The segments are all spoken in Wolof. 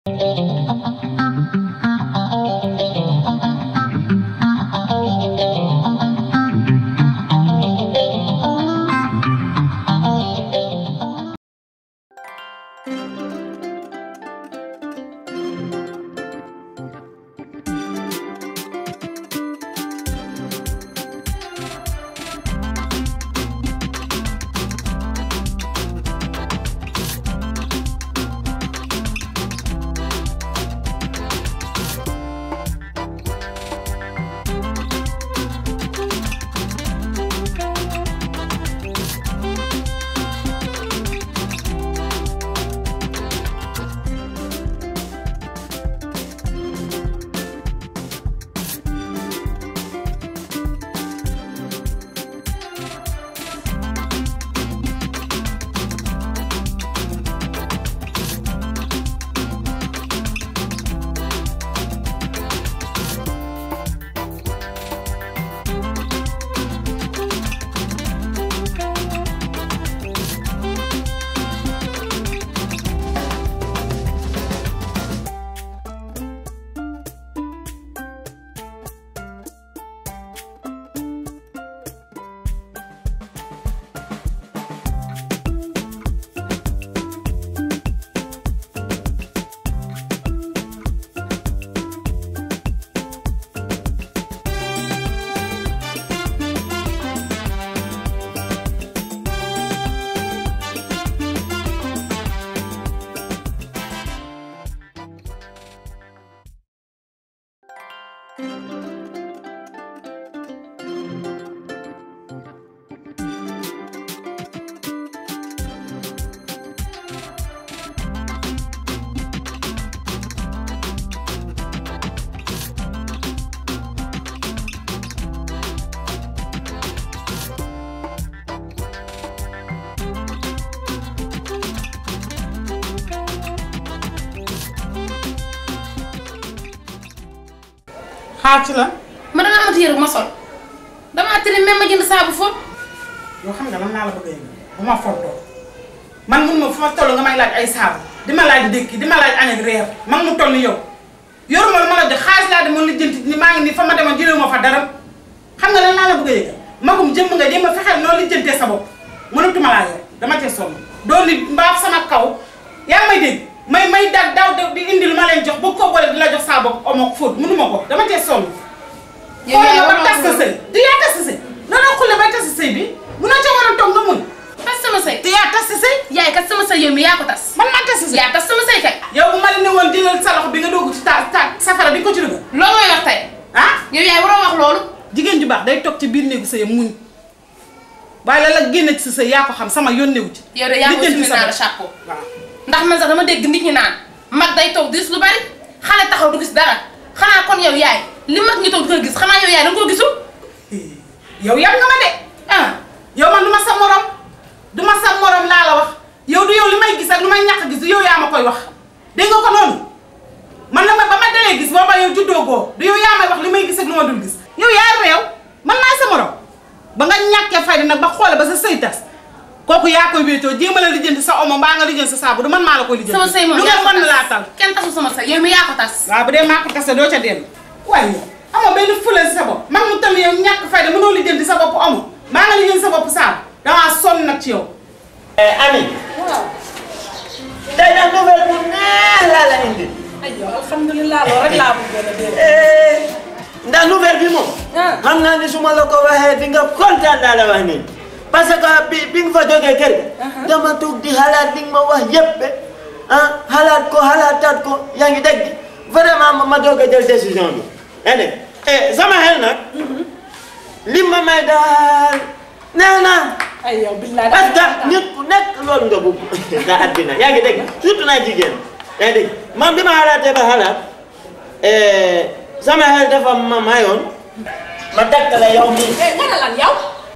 xaar ci la ma danga amati yére bu ma sol damaa tëri même ma jënd saabu foofu yoo xam nga lan laa la bëgg a yëngal bu ma fontoo man mun ma fu ma toll nga may laaj ay saabu di ma laaj ndékki di ma laaj añ ak reer man mu toll ni yow yoruma lu ma la jox xaalis laa demoon lijjanti ni maa ngi nii fa ma demoon jëlewu ma fa dara xam nga lan laa la bëgg a yëgal magum jëmm nga jéem a fexeel noo lijjantee sa bopp mënatuma laa yor dama cee sonn doon ni mbaaf sama kaw yaa may dégg may may daal daaw di indi lu ma leen jox ba ko boole di la jox saa bopp omo fóot mënuma ko dama cee sonn yow yaa xoolal ba waroon tas sa sëy du yaa tas sa sëy noonu xulle bay tas sa sëy bi munoo ca war a toog nga mun tas sama sëy te yaa tas sa sëy yaay kat sama sëy yow mi yaa ko tas man maa tas sa sëy yaa tas sama sëy kay yow bu ma la ne woon jëlal sa loxo bi nga doogu ci ta ta safara di ko ci dugal loolu ngay wax tey ah yow yaay waroo wax loolu jigéen ju baax day toog ci biir néegu sëyam muñ waaye la la génne ci sa sëy yaa ko xam sama yónnewu ci yow de yaa ko lijjanti sumi sa naa la bopp. chapeau waaw ndax man sax dama dégg nit ñi naan mag day toog di gis lu bari xale taxaw du gis dara xanaa kon yow yaay li mag ñi toog di ko gis xanaa yow yaay da nga koo gisul yow yam nga ma de ah yow man du ma sa morom du ma sa morom laa la wax yow du yow li may gis ak lu may ñàkk gis du yow yaa ma koy wax dégg nga ko noonu man la ma ba ma dalee gis booba yow juddoo goo du yow yaa may wax li may gis ak lu ma dul gis yow yaa réew man maay sa morom ba nga ñàkkee fayda nag ba xoole ba sa sëy tas kooku yaa koy wéetoo jéem a la lijjanti sa omo mbaa nga lijjanti sa saabu du man maa la koy lijjanti sama sëy moom lu yaa nga ko mën laa tas tal kenn tasul sama sëy yow mi yaa ko tas waaw bu dee maa ko tase doo ca dellu waaye yow amoo benn fula si sa bopp man mu tamit yow ñàkk fayda mënoo lijjanti sa bopp amoo maa nga lijjanti sa bopp saabu damaa sonn nag ci yow Ami tey nag nouvelle bu neex laa la indi aywa alhamdulilah loolu rek laa bëggoon a dégg. Eh, ndax nouvelle bi moom Ah. xam naa ni su ma la ko waxee di nga kontaan laa la wax nii parce que bi bi nga fa jógee kër ga dama toog di xalaat li nga ma wax yépp ah xalaat ko xalaataat ko yaa ngi dégg vraiment ma ma doog a jël décision bi yaa ngi dégg eh sama xel nag li ma may daal nee na ay yow billaay parce que nit ku nekk loolu nga bëgg nga àddina yaa ngi dégg surtout naa jigéen yaa ngi dégg man bi ma xalaatee ba xalaat eh, sama xel dafa ma mayoon ma tegtale yow mii eh nga ne lan yow.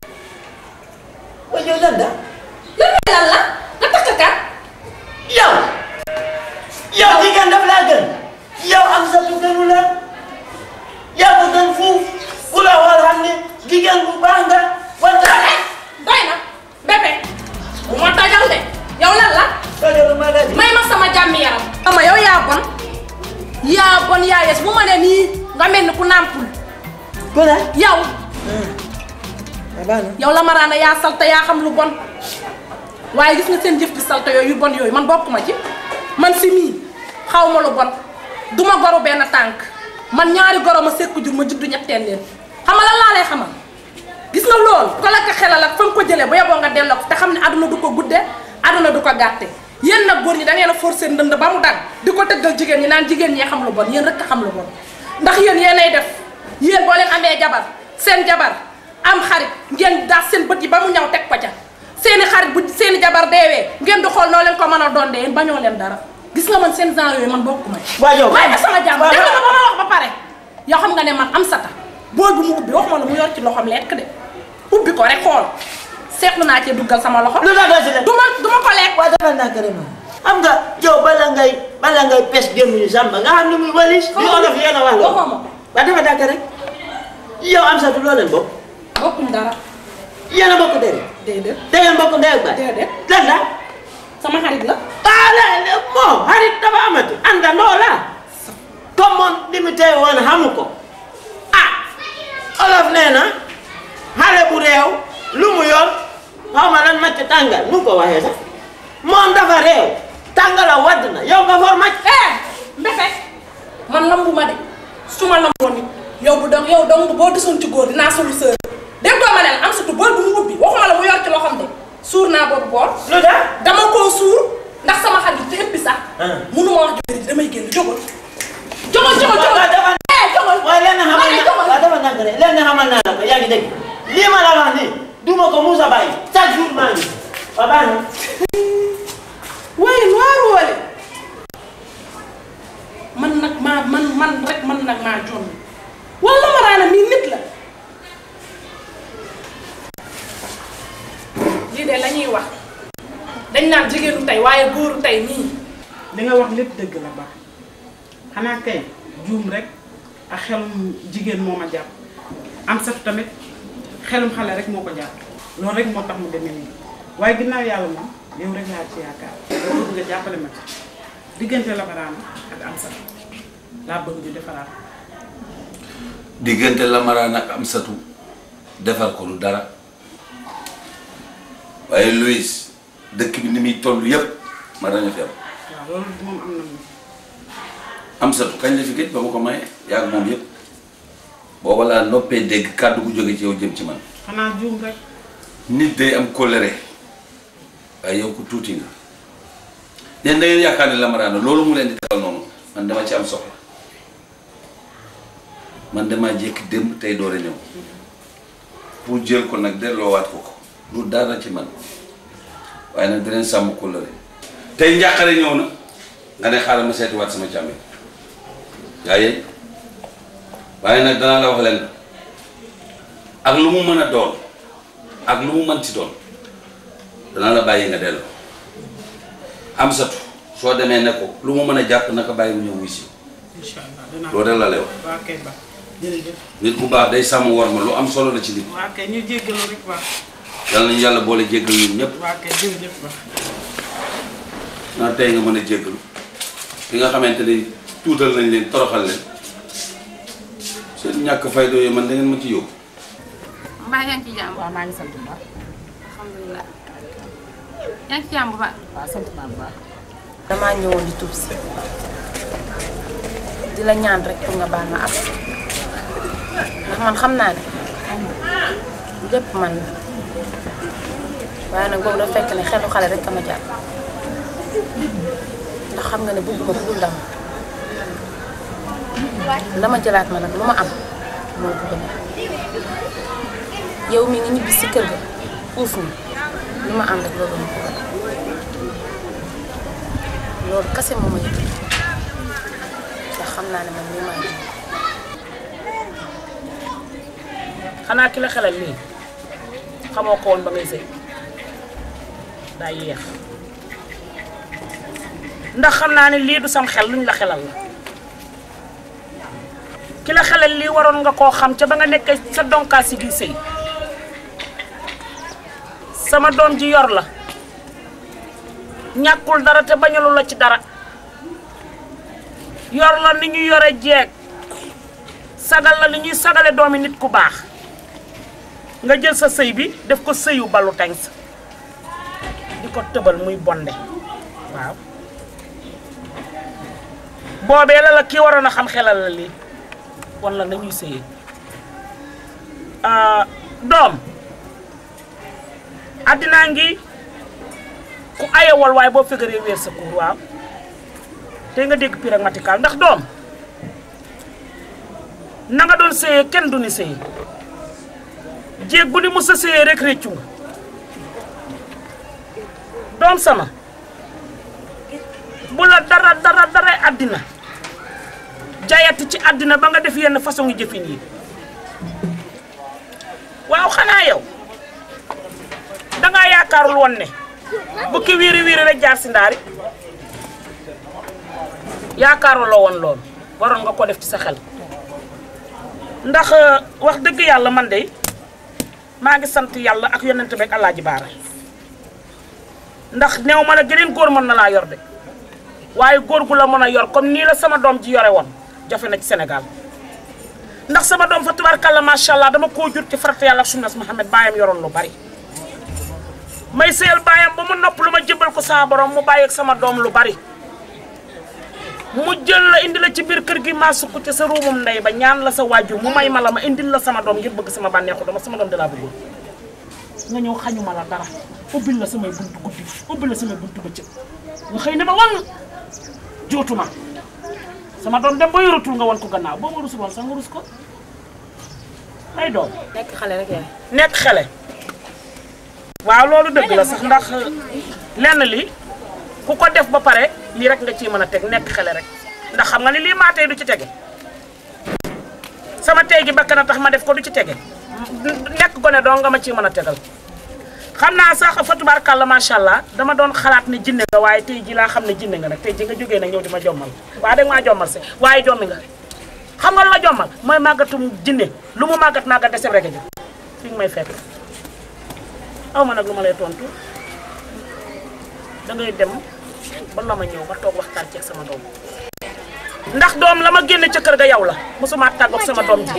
ba yow lan da lan mooy lan la nga takk kat. yow yow jigéen daf laa gën yow am sa tu gënu la yaa ko gën fuuf ku la xool xam ne jigéen bu baax nga wante doy na bébé bu ma tajal de yow lan la loolu ma la di may ma sama jàmmi yaram. ama yow yaa bon yaayees bu ma ne nii nga mel ni ku nàmpul ku ne yow ah baax na yow la maraana yaa salte yaa xam lu bon waaye gis nga seen jëf di salte yooyu yu bon yooyu man bokk ma ci man si mii xaw ma lu bon duma goru benn tànk man ñaari goro ma sekku jur ma juddu ñetteel leen xam nga lan laa lay xamal gis nga loolu ko la ko xelal ak fa nga ko jëlee ba yeboo nga delloo ko te xam ne aduna du ko gudde aduna du ko gàtte yéen nag góor ñi da ngeen a forcer ndënd ba mu dagg di ko tëggal jigéen ñi naan jigéen ñee xam lu bon yéen rek a xam lu bon ndax yéen yéenay def yéen boo leen amee jabar seen jabar am xarit ngeen daas seen bët yi ba mu ñaw teg ko ca seeni xarit bu seeni jabar deewee ngeen di xool noo leen ko mën a doon de yéen bañoo leen dara gis nga man seen genre yooyu man bokkuma ci waa yow waaye sama jàmm waaw dégg nga ba ma wax ba pare yow xam nga ne man am sata bool bu mu ubbi waxuma la mu yor ci loxoom lekk de ubbi ko rek xool seetlu naa cee duggal sama loxo lu tax doo si def du ma du ma ko lekk waa dafa naa carrément xam nga yow bala ngay bala ngay pes gémmiñu sàmba nga xam ni muy walis li olof yéen a wax loolu waxoo ma ko waa dafa dàkk rek yow am satu loo leen bokk bokkuñ dara yéen a bokk dere déedéet da ngeen bokk ndey ak baay déedéet lan la sama xarit la ah la moo xarit dafa amati àndandoo la comme moom li mu tey woon xamu ko ah olof nee na xale bu réew lu mu yor xaw ma lan macc tàngal nu ko waxee sax moom dafa réew tàngala wadd na yow nga for macc eh mbefe man lambu ma de su ma lamboon nit yow bu dong yow dong boo desoon ci góor dinaa solu sër dégg doo ma ne la am surtout bool bu mu ubbi waxuma la mu yor ci loxoom de suur naa boobu bool lu tax dama koo suur ndax sama xarit te ëppi sax Ah. munu ma wax jëkkër ji damay génn jógal jógal jógal jógal waaw dafa eh jógal waaye lenn xamal ma ne na jógal waaw dafa nag rek lenn xamal naa la ko yaa ngi dégg lii ma la wax nii du ma ko musa bàyyi chaque jour maa ngi waaw baax na waaye waaru wale man nag maa man man rek man nag maa jonn wala ma raana mii nit la lii de la ñuy wax dañ naan jigéenu tey waaye góoru tey nii li nga wax lépp dëgg la baax xanaa kay juum rek ak xelum jigéen moo ma jàpp am satu tamit xelum xale rek moo ko jàpp loolu rek moo tax mu demee nii waaye ginnaaw yàlla moom yow rek laa ci yaakaar yow bëgg nga jàppale ma ci diggante la baraana ak am satu laa bëgg ñu defaraat diggante lamaraan ak am satu defar ko lu dara waaye Louis dëkk bi ni muy toll yépp ma dañu fi am waaw loolu moom am na moom am satu kañ la fi gëj ba ma ko maye yaag moom yépp booba laa noppee dégg kàddu gu jóge ci yow jëm ci man xanaa juum rek nit day am kóllëre waaye yow ko tuuti nga leen da ngeen yaakaar ne lamaraana loolu mu leen di defal noonu man dama ci am soxla man dama jékki démb tey door a ñëw pour jël ko nag delloowaat ko ko lu dara ci man waaye nag dinañ sàmm kóllëre tey njàqare ñëw na nga ne xaaral ma seetiwaat sama càmmi yaa yeey waaye nag danaa la wax leen ak lu mu mën a doon ak lu mu mënti doon dana la bàyyi nga delloo am satu soo demee ne ko lu mu mën a jàpp naka bàyyi mu ñëw wuy si incha allah dinaa loolu rek la lay wax waa kay ba jërëjëf nit bu baax day sàmm war ma lu am solo la ci nit waa kay ñu jéggalu rek baax yàlla nañu yàlla boole jéggal ñun ñëpp waa kay jërëjëf baax naa tey nga mën a jéggalu ki nga xamante ni tuutal nañ leen toroxal leen seen ñàkk fayda yooyu man da ngeen ma ci yóbbu mbaa yaa ngi ci jàmm waaw maa ngi sant bu baax alhamdulilah yaa ngi ci jàmm bu baax waaw sant naa bu baax damaa ñëwoon di tuub si di la ñaan rek pour nga baal ma am ndax man xam naa ne lépp man la waaye nag boobu dafa fekk ne xelu xale rek ama jàpp ndax xam nga ne bëgguma ku dul dama la ma jëlaat ma nag lu ma am moo bëgg na yow mi ngi ñibbi si kër ga uuf ni lu ma am rek loolu ma ko gën loolu kase moo ma yëg ndax xam naa ne man mii maa ngi xanaa ki la xelal lii xamoo ko woon ba ngay sëy daa yéex ndax xam naa ne lii du sam xel luñ la xelal la ki la xelal lii waroon nga koo xam ca ba nga nekk sa donkaas si gi sëy sama doom ji yor la ñàkkul dara te bañalu la ci dara yor la ni ñu yore jeeg sagal la li ñuy sagale doomi nit ku baax nga jël sa sëy bi def ko sëyu balu tengs di ko tëbal muy bonde waaw boobee la la kii waroon a xam xelal la lii wan la nañuy sëyee doom addinaa ngi ku ayewal waaye boo fegaree weer sa kuur waaw te nga dégg pire ak matikaal ndax doom na nga doon sëyee kenn du ni sëyee jéeg bu ni mos a sëyee rek réccu nga doom sama bu la dara dara dara àddina jayati ci àddina ba nga def yenn façon yu jëfin yi waaw xanaa yow dangaa yaakaarul woon ne bukki wiiri wiiri rek jaar si ndaari yaakaaruloo woon loolu waroon nga ko def ci sa xel ndax wax dëgg yàlla man de maa ngi sant yàlla ak yonent beeg Alaaji Baara ndax néew ma ne geneen góor mën na laa yor de waaye góor gu la mën a yor comme nii la sama doom ji yore woon jafe na ci Sénégal ndax sama doom fa tubaarkàlla macha allah dama koo jur ci farata yàlla ak sunnas Muhammad baayam yoroon lu bari may sëyal baayam ba mu nopp lu ma jëbal ko sama borom mu bàyyi ak sama doom lu bari mu jël la indi la ci biir kër gi maa sukk ci sa ruumum ndey ba ñaan la sa waajur mu may ma la ma indil la sama doom ngir bëgg sama bànneexu dama sama doom dalaa bëggoon nga ñëw xañuma la dara ubbil la samay buntu guddi ubbil la samay buntu bëccëg nga xëy ne ma wan jootuma sama doom dem ba yoratul nga wan ko gannaaw boo ma rusul woon sax nga rus ko ay doom nekk xale rek yaay. nekk xale waaw loolu dëgg la sax ndax lenn li ku ko def ba pare lii rek nga ciy mën a teg nekk xale rek ndax xam nga ni lii maa tey du ci tege sama tey gi bakkan a tax ma def ko du ci tege nekk gone doo nga ma ciy mën a tegal xam naa sax fa tubaarkàlla macha allah dama doon xalaat ne jinne nga waaye tey ji laa xam ne jinne nga nag tey ji nga jógee nag ñëw di ma jommal waaye danga maa jommal si waaye jommi nga xam nga lu la jommal mooy màggatum jinne lu mu màggat màggat de rek a ji fi nga may fekk aw ma nag lu ma lay tontu dangay dem ba la ma ñëw ba toog waxtaan ceeg sama doom ndax doom la ma génne ca kër ga yow la mosuma tàggoog sama doom ji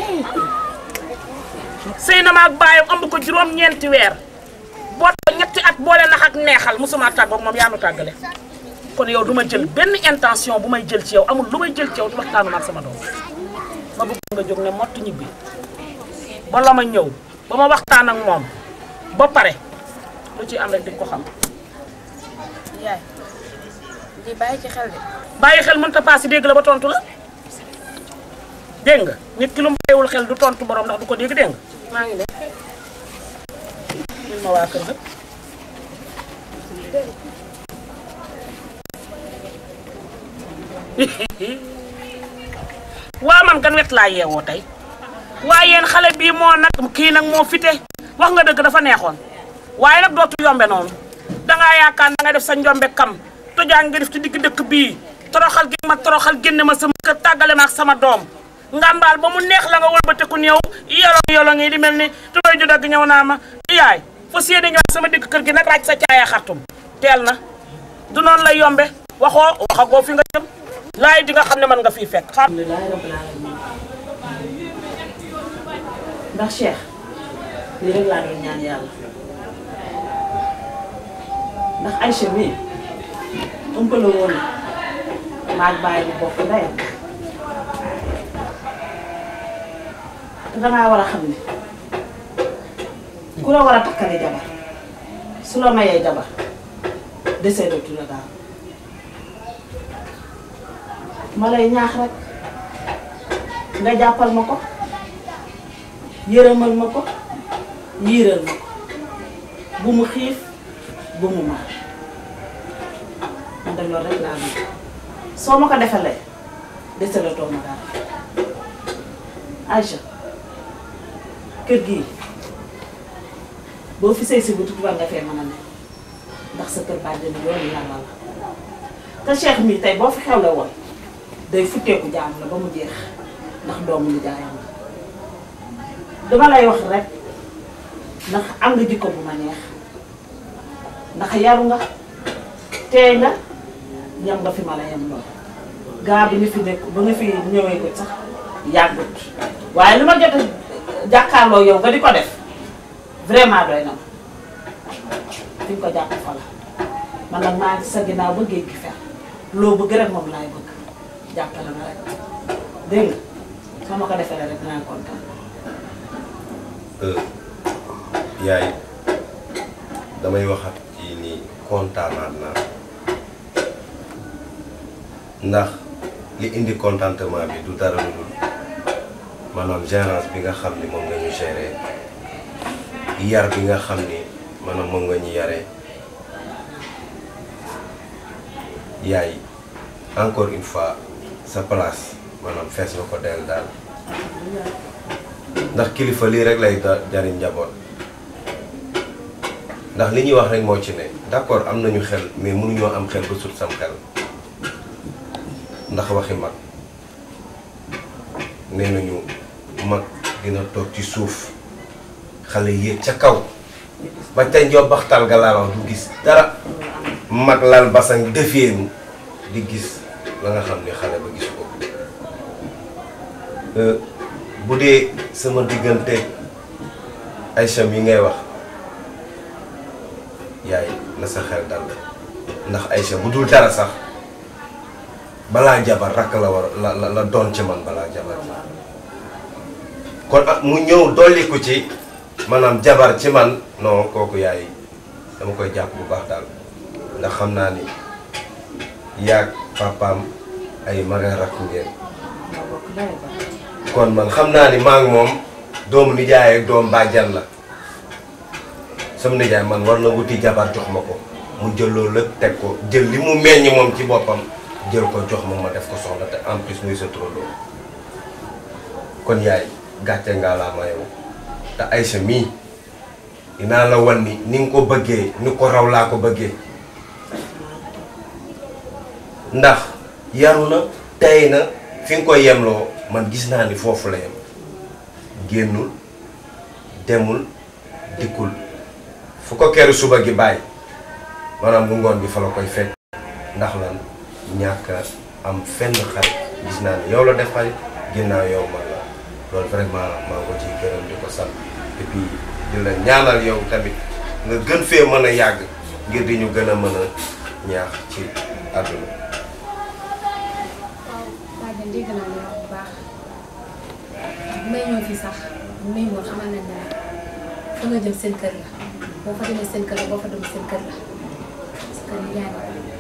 sëy na ma ak baayam ëmb ko juróom-ñeenti weer boo ñetti at boole nax ak neexal mosuma tàggoog moom yaa nu tàggale kon yow du ma jël benn intention bu may jël ci yow amul lu may jël ci yow di waxtaanu ma ak sama doom ma bëgg nga jóg ne mott ñibbi ba la ma ñëw ba ma waxtaan ak moom ba pare lu ci am rek di nga ko xam yaay lii bàyyi ci xel de. bàyyi xel mënta paase dégg la ba tontu la dégg nga nit ki lu mu bàyyiwul xel du tontu borom ndax du ko dégg dégg nga maa ngi def. ñun ma waa kër ga waa man gan wet laa yeewoo tey waaye yéen xale bii moo nag kii nag moo fite wax nga dëgg dafa neexoon waaye nag dootu yombe noonu dangaa yaakaar da nga def sa njombe kam tojaan nga def ci digg dëkk bii toroxal gi ma toroxal génne ma sama kër tàggale ma ak sama doom ngàmbaal ba mu neex la nga wëlbateku ñëw yolong yolong yi di mel ni tubay ju dagg ñëw naa ma yaay fa séeni ñëwaat sama digg kër gi nag raaj sa caaya xartum teel na du noonu lay yombe waxoo waxagoo fi nga jëm laay di nga xam ne mën nga fii fekk xam alhamdulilah rabbil alamin ndax Cheikh lii rek laa doon ñaan yàlla ndax Aïcha mii ëmpale woon na maag bàyyi bu bokk ndeyam te dangaa war a xam ne ku la war a takkale jabar su la mayee jabar desee dootu la daal ma lay ñaax rek nga jàppal ma ko yërëmal ma ko yiiral ma ko bu mu xiif bu mu mar man de loolu rek laa bëgg soo ma ko defalee dese la toog ma daal Aïcha kër gii boo fi sëy si bu tudd war nga fee mën a ne ndax sa kër bàjjen yoonu yàlla la te Cheikh mii tey boo fi xewle woon day futteeku jaam la ba mu jeex ndax doomu ni jaayam la dama lay wax rek ndax am nga jikko bu ma neex ndax yaru nga teey nga yam nga fi ma la yam lool gaa bi nga fi nekk ba nga fi ñëwee ko sax yàggut waaye li ma jot a jàkkaarloo yow nga di ko def vraiment doy na ma fi nga ko jàpp fa la man nag maa ngi sa ginnaaw ba géej gi fer loo bëgg rek moom laay bëgg jàppale ma rek dégg nga soo ma ko defee rek dinaa kontaan. yaay damay waxat ci ni kontaanaat naa ndax li indi contentement bi du dara lu dul maanaam gérance bi nga xam ni moom nga ñu géré yar bi nga xam ni maanaam moom nga ñu yaree yaay encore une fois sa place maanaam fees nga ko del daal ndax kilifa lii rek lay da- jariñ njaboot ndax li ñuy wax rek moo ci ne d'accord am nañu xel mais mënuñoo am xel ba sut sam xel ndax waxi mag nee nañu mag dina toog ci suuf xale yéeg ca kaw ba ca njobbaxtal ga laa wax du gis dara mag lal basang defeenu di gis la nga xam ne xale ba gis ko Euh, bu dee sama diggante Aïcha yi ngay wax yaay na sa xel dal ndax Aïcha bu dul dara sax balaa jabar rakk la war la la la doon ci man balaa jabar kon ah mu ñëw dolliku ci maanaam jabar ci man non kooku yaay dama koy jàpp bu baax daal ndax xam naa ni yaag papaam ay maga rakk ngeen kon man xam naa ni maa ngi moom doomu nijaay ak doom bàjjan la sama nijaay man war na wuti jabar jox ma ko mu jël loolu lépp teg ko jël li mu meññ moom ci boppam jël ko jox ma ma def ko soxla te en plus muy sa turandoo kon yaay gàcce ngaa laa ma yow te Aïcha mii dinaa la wan ni ni nga ko bëggee ni ko raw laa ko bëggee ndax yaru na tey na fi nga koy yemloo man gis naa ni foofu la yem génnul demul dikkul fu ko keru suba gi bàyyi maanaam bu ngoon bi fa la koy fekk ndax lan ñàkk a am fenn xarit gis naa ni yow la def xarit ginnaaw yow man la loolu vraiment maa ngi ko ciy gërëm di ko sant et puis di la ñaanal yow tamit nga gën fee mën a yàgg ngir di ñu gën a mën a ñaax ci àdduna waaw bàjjen dégg naa li wax bu baax bu may ñëw fii sax bu may ñëw xamal nañ ne fa nga jëm seen kër la boo fa demee seen kër la boo fa demee seen kër la sa kër yi jaay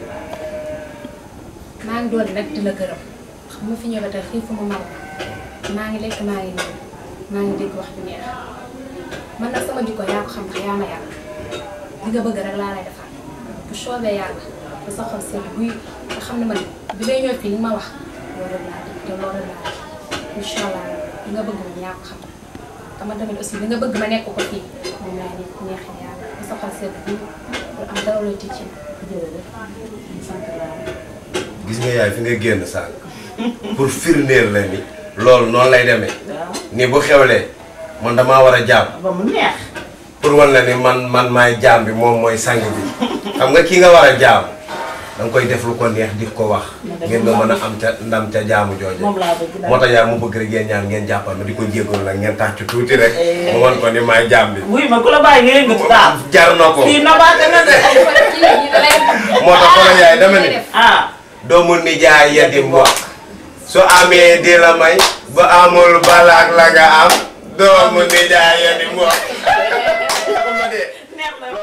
maa ngi doon nag di la gërëm xam ma fi ñëw ba tey xiifu ma mar maa ngi lekk maa ngi nii maa ngi dégg wax ju neex man nag sama jikko yaa ko xam ndax yaa ma yàlla li nga bëgg rek laa lay defal bu soobee yàlla ba sa xol seen buy nga xam ne man bi may ñëw fii li ma wax loolu laa def te loolu laa def incha allah li nga bëgg moom yaa ko xam dama tamit aussi li nga bëgg ma nekk ko fii moom laa nekk neexee yàlla ba sa xol seen buy lu am dara looy tëj ci jërëjëf sant naa gis nga yaay fi nga génn sànq pour firndeel la ni loolu noonu lay demee waaw ni bu xewlee man damaa war a jaam ba mu neex pour wan la ni man man maay jaam bi moom mooy sang bi xam nga ki nga war a jaam da nga koy def lu ko neex di ko wax ngeen nga mën a am ca ndam ca jaamu jooje moom laa bëgg daal moo tax yaay mu bëgg rek yéen ñaan ngeen jàppal ma di ko jégalu nag ngeen tàcc tuuti rek mu wan ko ni maay jaam bi wuy ma ku la bàyyi nga yëngatu daal jar na ko kii nabaate na de moo tax xoolal yaay dama ni ah doomu nijaay ya di mbokk su amee di la may bu amul balaak la nga am doomu nijaay ya di mbokk neex na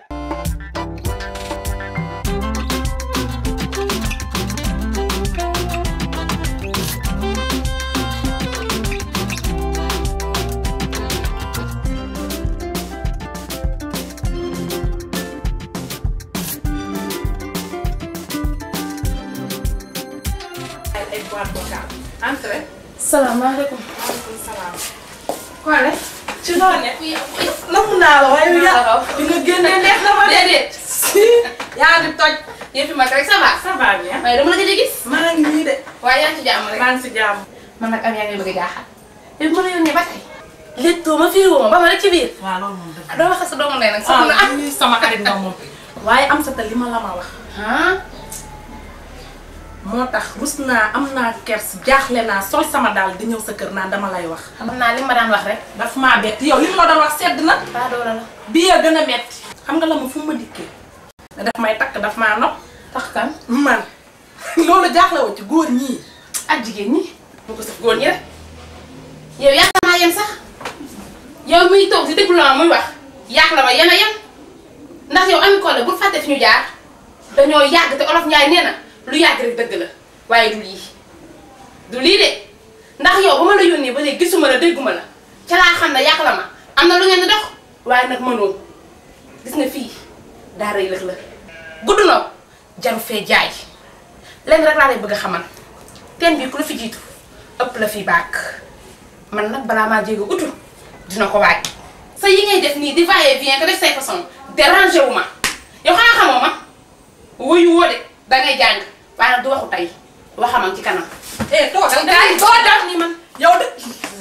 ay boîte vocale. Entrez. salaamaaleykum. Maaleykum salaam. Kole. ci noonu ne. namm naa la waaye Naa la ya raw. bi nga génnee neex na ma de. déedéet. yaa ngi toj. yëf yi mag rek ça va. ça va bien. waaye dama la gëj a gis. maa ngi nii de. waaye yaa ngi ci jàmm rek. maa ngi si jàmm. man nag am yaa ngi bëgg a jaaxal. yow mën a yónnee ba tey. léttoo ma fii woo ma ba ma rek ci biir. waaw loolu moom dëgg doo wax sa doomu ndey nag. soxna ah ah. lii sama xarit nga moom waaye am sa te li ma la ma wax ah. moo tax rus naa am naa kers jaaxle naa sol sama daal di ñëw sa kër naan dama lay wax xam naa li ma daan wax rek daf maa bett yow li ma doon wax sedd na baa doola la bii ya gën a metti xam nga la ma fu ma dikkee da daf may takk daf maa nopp tax kan man loolu jaaxle woo ci góor ñii ak jigéen ñi bu ko saf góor ñi rek yow yaakaar naa yem sax yow muy toog di déglu la muy wax yaax la ma yem a yem ndax yow ami Collé bul fàtte fi ñu jaar dañoo yàgg te olof Njaay nee na lu yàgg rek dëgg la waaye du lii du lii de ndax yow ba ma la yónnee ba léegi gisuma la dégguma la ca laa xam ne yàq la ma am na lu ngeen di dox waaye nag mënoon gis nga fii daa rëy lëg la gudd na jaru fee jaay lenn rek laa lay bëgg a xamal teen bi ku la fi jiitu ëpp la fi baak man nag balaa maa jéego utul dina ko waaj sa yi ngay def nii di vailler vient que def say façon dérangé wu ma yow xanaa xamoo ma wuyu woo de dangay jàng waaye nag du waxu tey waxamam ci kanam eh toogal dangay boo def ni man yow de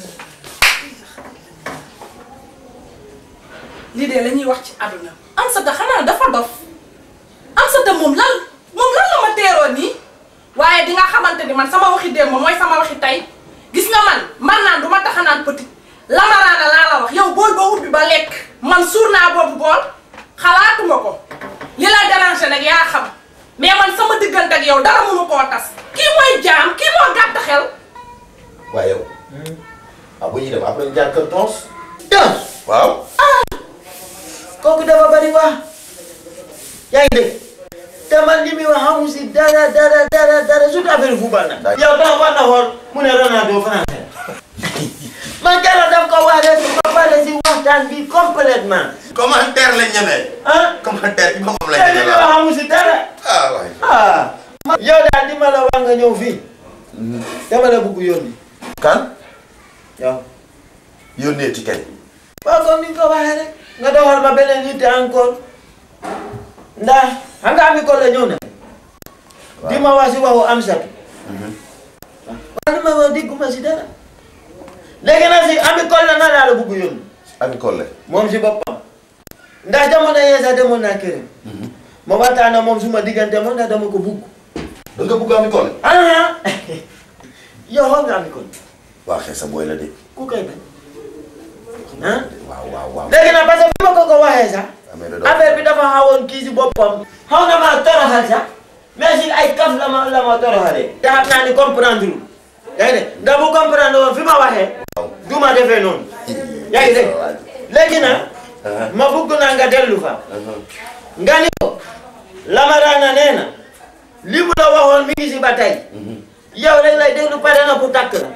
lii de la ñuy wax ci àdduna Amsata xanaa dafa dof Amsata moom lan moom lan la ma teeroo nii waaye di nga xamante ni man sama waxi démb mooy sama waxi tey gis nga man man naan du ma tax a naan petit lamaraana laa la wax yow bool ba ubbi ba lekk man suur naa boobu bool xalaatuma ko li la déranger nag yaa xam mais man sama diggante ak yow dara mënu koo tas kii mooy jaam kii moo gàtt xel waaye yow ah bu ñuy dem après ñu jaar kër tons Tons waaw kooku dafa bari wax yaa ngi dégg te man li muy wax xamu si dara dara dara dara surtout affaire football nag. yow dama war na xool mu ne Ronaldo français man keroog daf ko wax rek ba pare si waxtaan bi complètement commentaire lañ ñemee ah commentaire bi boppam te lañ li muy ñemee wax waaw xamu si dara ah waay ah. yow daal di ma la wax nga ñëw fii dama la bëgg yónni kan yow. yónnee ci kay waaw comme ni nga ko waxee rek nga doxal ma beneen nit encore ndax xam nga ami ko la ñëw na di ma wax si waxu Amsatu waaw li ma wax dégguma si dara léegi nag si ami ko la na laa la bugg yónni ami Collé moom si boppam ndax jamono yee sax demoon naa këram ma waxtaan ak moom suma diggante moom ndax dama ko bugg da nga bëgg ami Collé ah yow xool nga ami ko waa xee sa booy la de ku koy bañ ah waaw waaw waaw léegi nag parce que bi ma ko ko waxee sax amee da doon affaire bi dafa xawoon kii si boppam xaw na maa toroxal sax mais si ay kaf la ma la ma toroxalee. te xam naa ni comprendre lu yaa ngi dégg ndax bu comprendre woon fi ma waxee du ma defee noonu yaa ngi dégg léegi nag ma bugg naa nga dellu fa nga ni ko Lamarana nee na li mu la waxoon mi ngi si ba tey yow rek lay déglu pare na pour takk la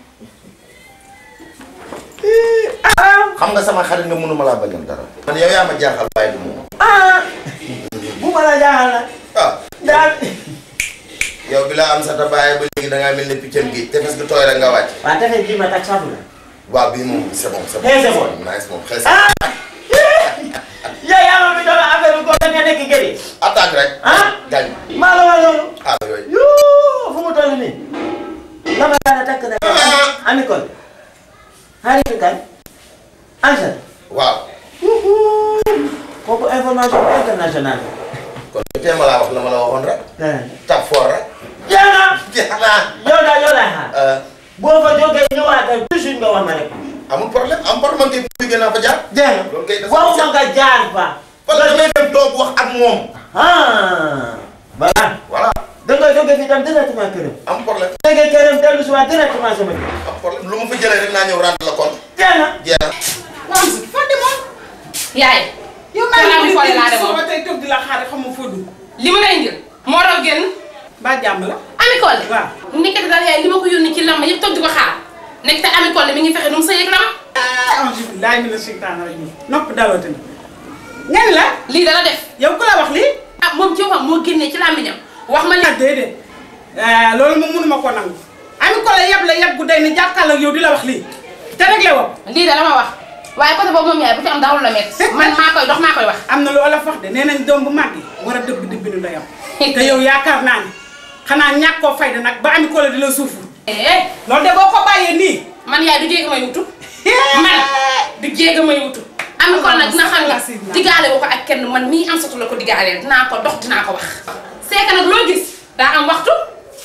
ah xam nga sama xarit nga mënuma laa bañal dara man yow yaa ma jaaxal waaye du moom ah bu ma la jaaxal na ah daal yow bi laa am sa tabaay ba léegi da ngaa mel ni piccam gi te parce que tooy rek nga wàcc waa tefes bii ma tak safu la waaw bii moom c'est bon c'est bon Eh, c'est bon. nice moom xees ah yow yaa ma fi doon affaire bi góor nga nekk gëri attaque rek ah gaañ maa la wax loolu ah yooyu yoo fu mu toll nii la ma daan takk na ami kon xarit kan ansar waaw kooku information internationale kon tey ma laa wax la ma la waxoon rek tap fort rek yaa na jeex naa yow daal yow laay xaar Euh, boo fa jógee ñëwaatal toujours nga wax ma rek amul problème am problème man kay bu jógee naa fa jaar jeex na loolu kay dafa waxuma nga jaar fa wala damay dem toog wax ak moom ah voilà voilà da nga jógee fii tam directement këram am problème jógee këram dellu si waat directement sama kër am problème lu ma fa jëlee rek naa ñëw rendre la compte jeex na jeex na waaw si fa demoon. yaay yow Kër maa Ami ngi Collé lay laa déglu demoon. suba tey toog di la xaar xam nga foo dugg. li ma lay indil moo raw génn ba jàmm la. Ami Collé waaw. nekkati daal yaay li ma ko yónni ci lamb yëpp toog di ko xaar nekk te Ami Collé mi ngi fexe nu mu sëyeeg la ma auzu billaahi mina sheytaani rajiim nopp daloote na. nga ni la lii dala def yow ku la wax lii. ah moom ci waxam moo génnee ci làmmiñam wax ma ah li déedéet ah loolu moom mënuma ko nangu. Ami Collé yab la yab gu day ni jàkkaarloo ak yow di la wax lii te réglé woo. lii da la ma wax waaye côté boobu moom yaay bu ci am dawul la métti man maa koy dox maa koy wax am na lu olof wax de nee nañ doom bu màgg war a dëbb dëbb nu ndeyam. te yow yaakaar naa ni xanaa ñàkk koo fayda nag ba Ami Collé di la suufu. eh loolu de boo ko bàyyee nii. man yaay du jéega may wutu man du jéega may wutu Ami Collé nag dina xam ne digaale wu ko ak kenn man mii am satu la ko digaaleel dinaa ko dox dinaa ko wax c'est que nag loo gis daa am waxtu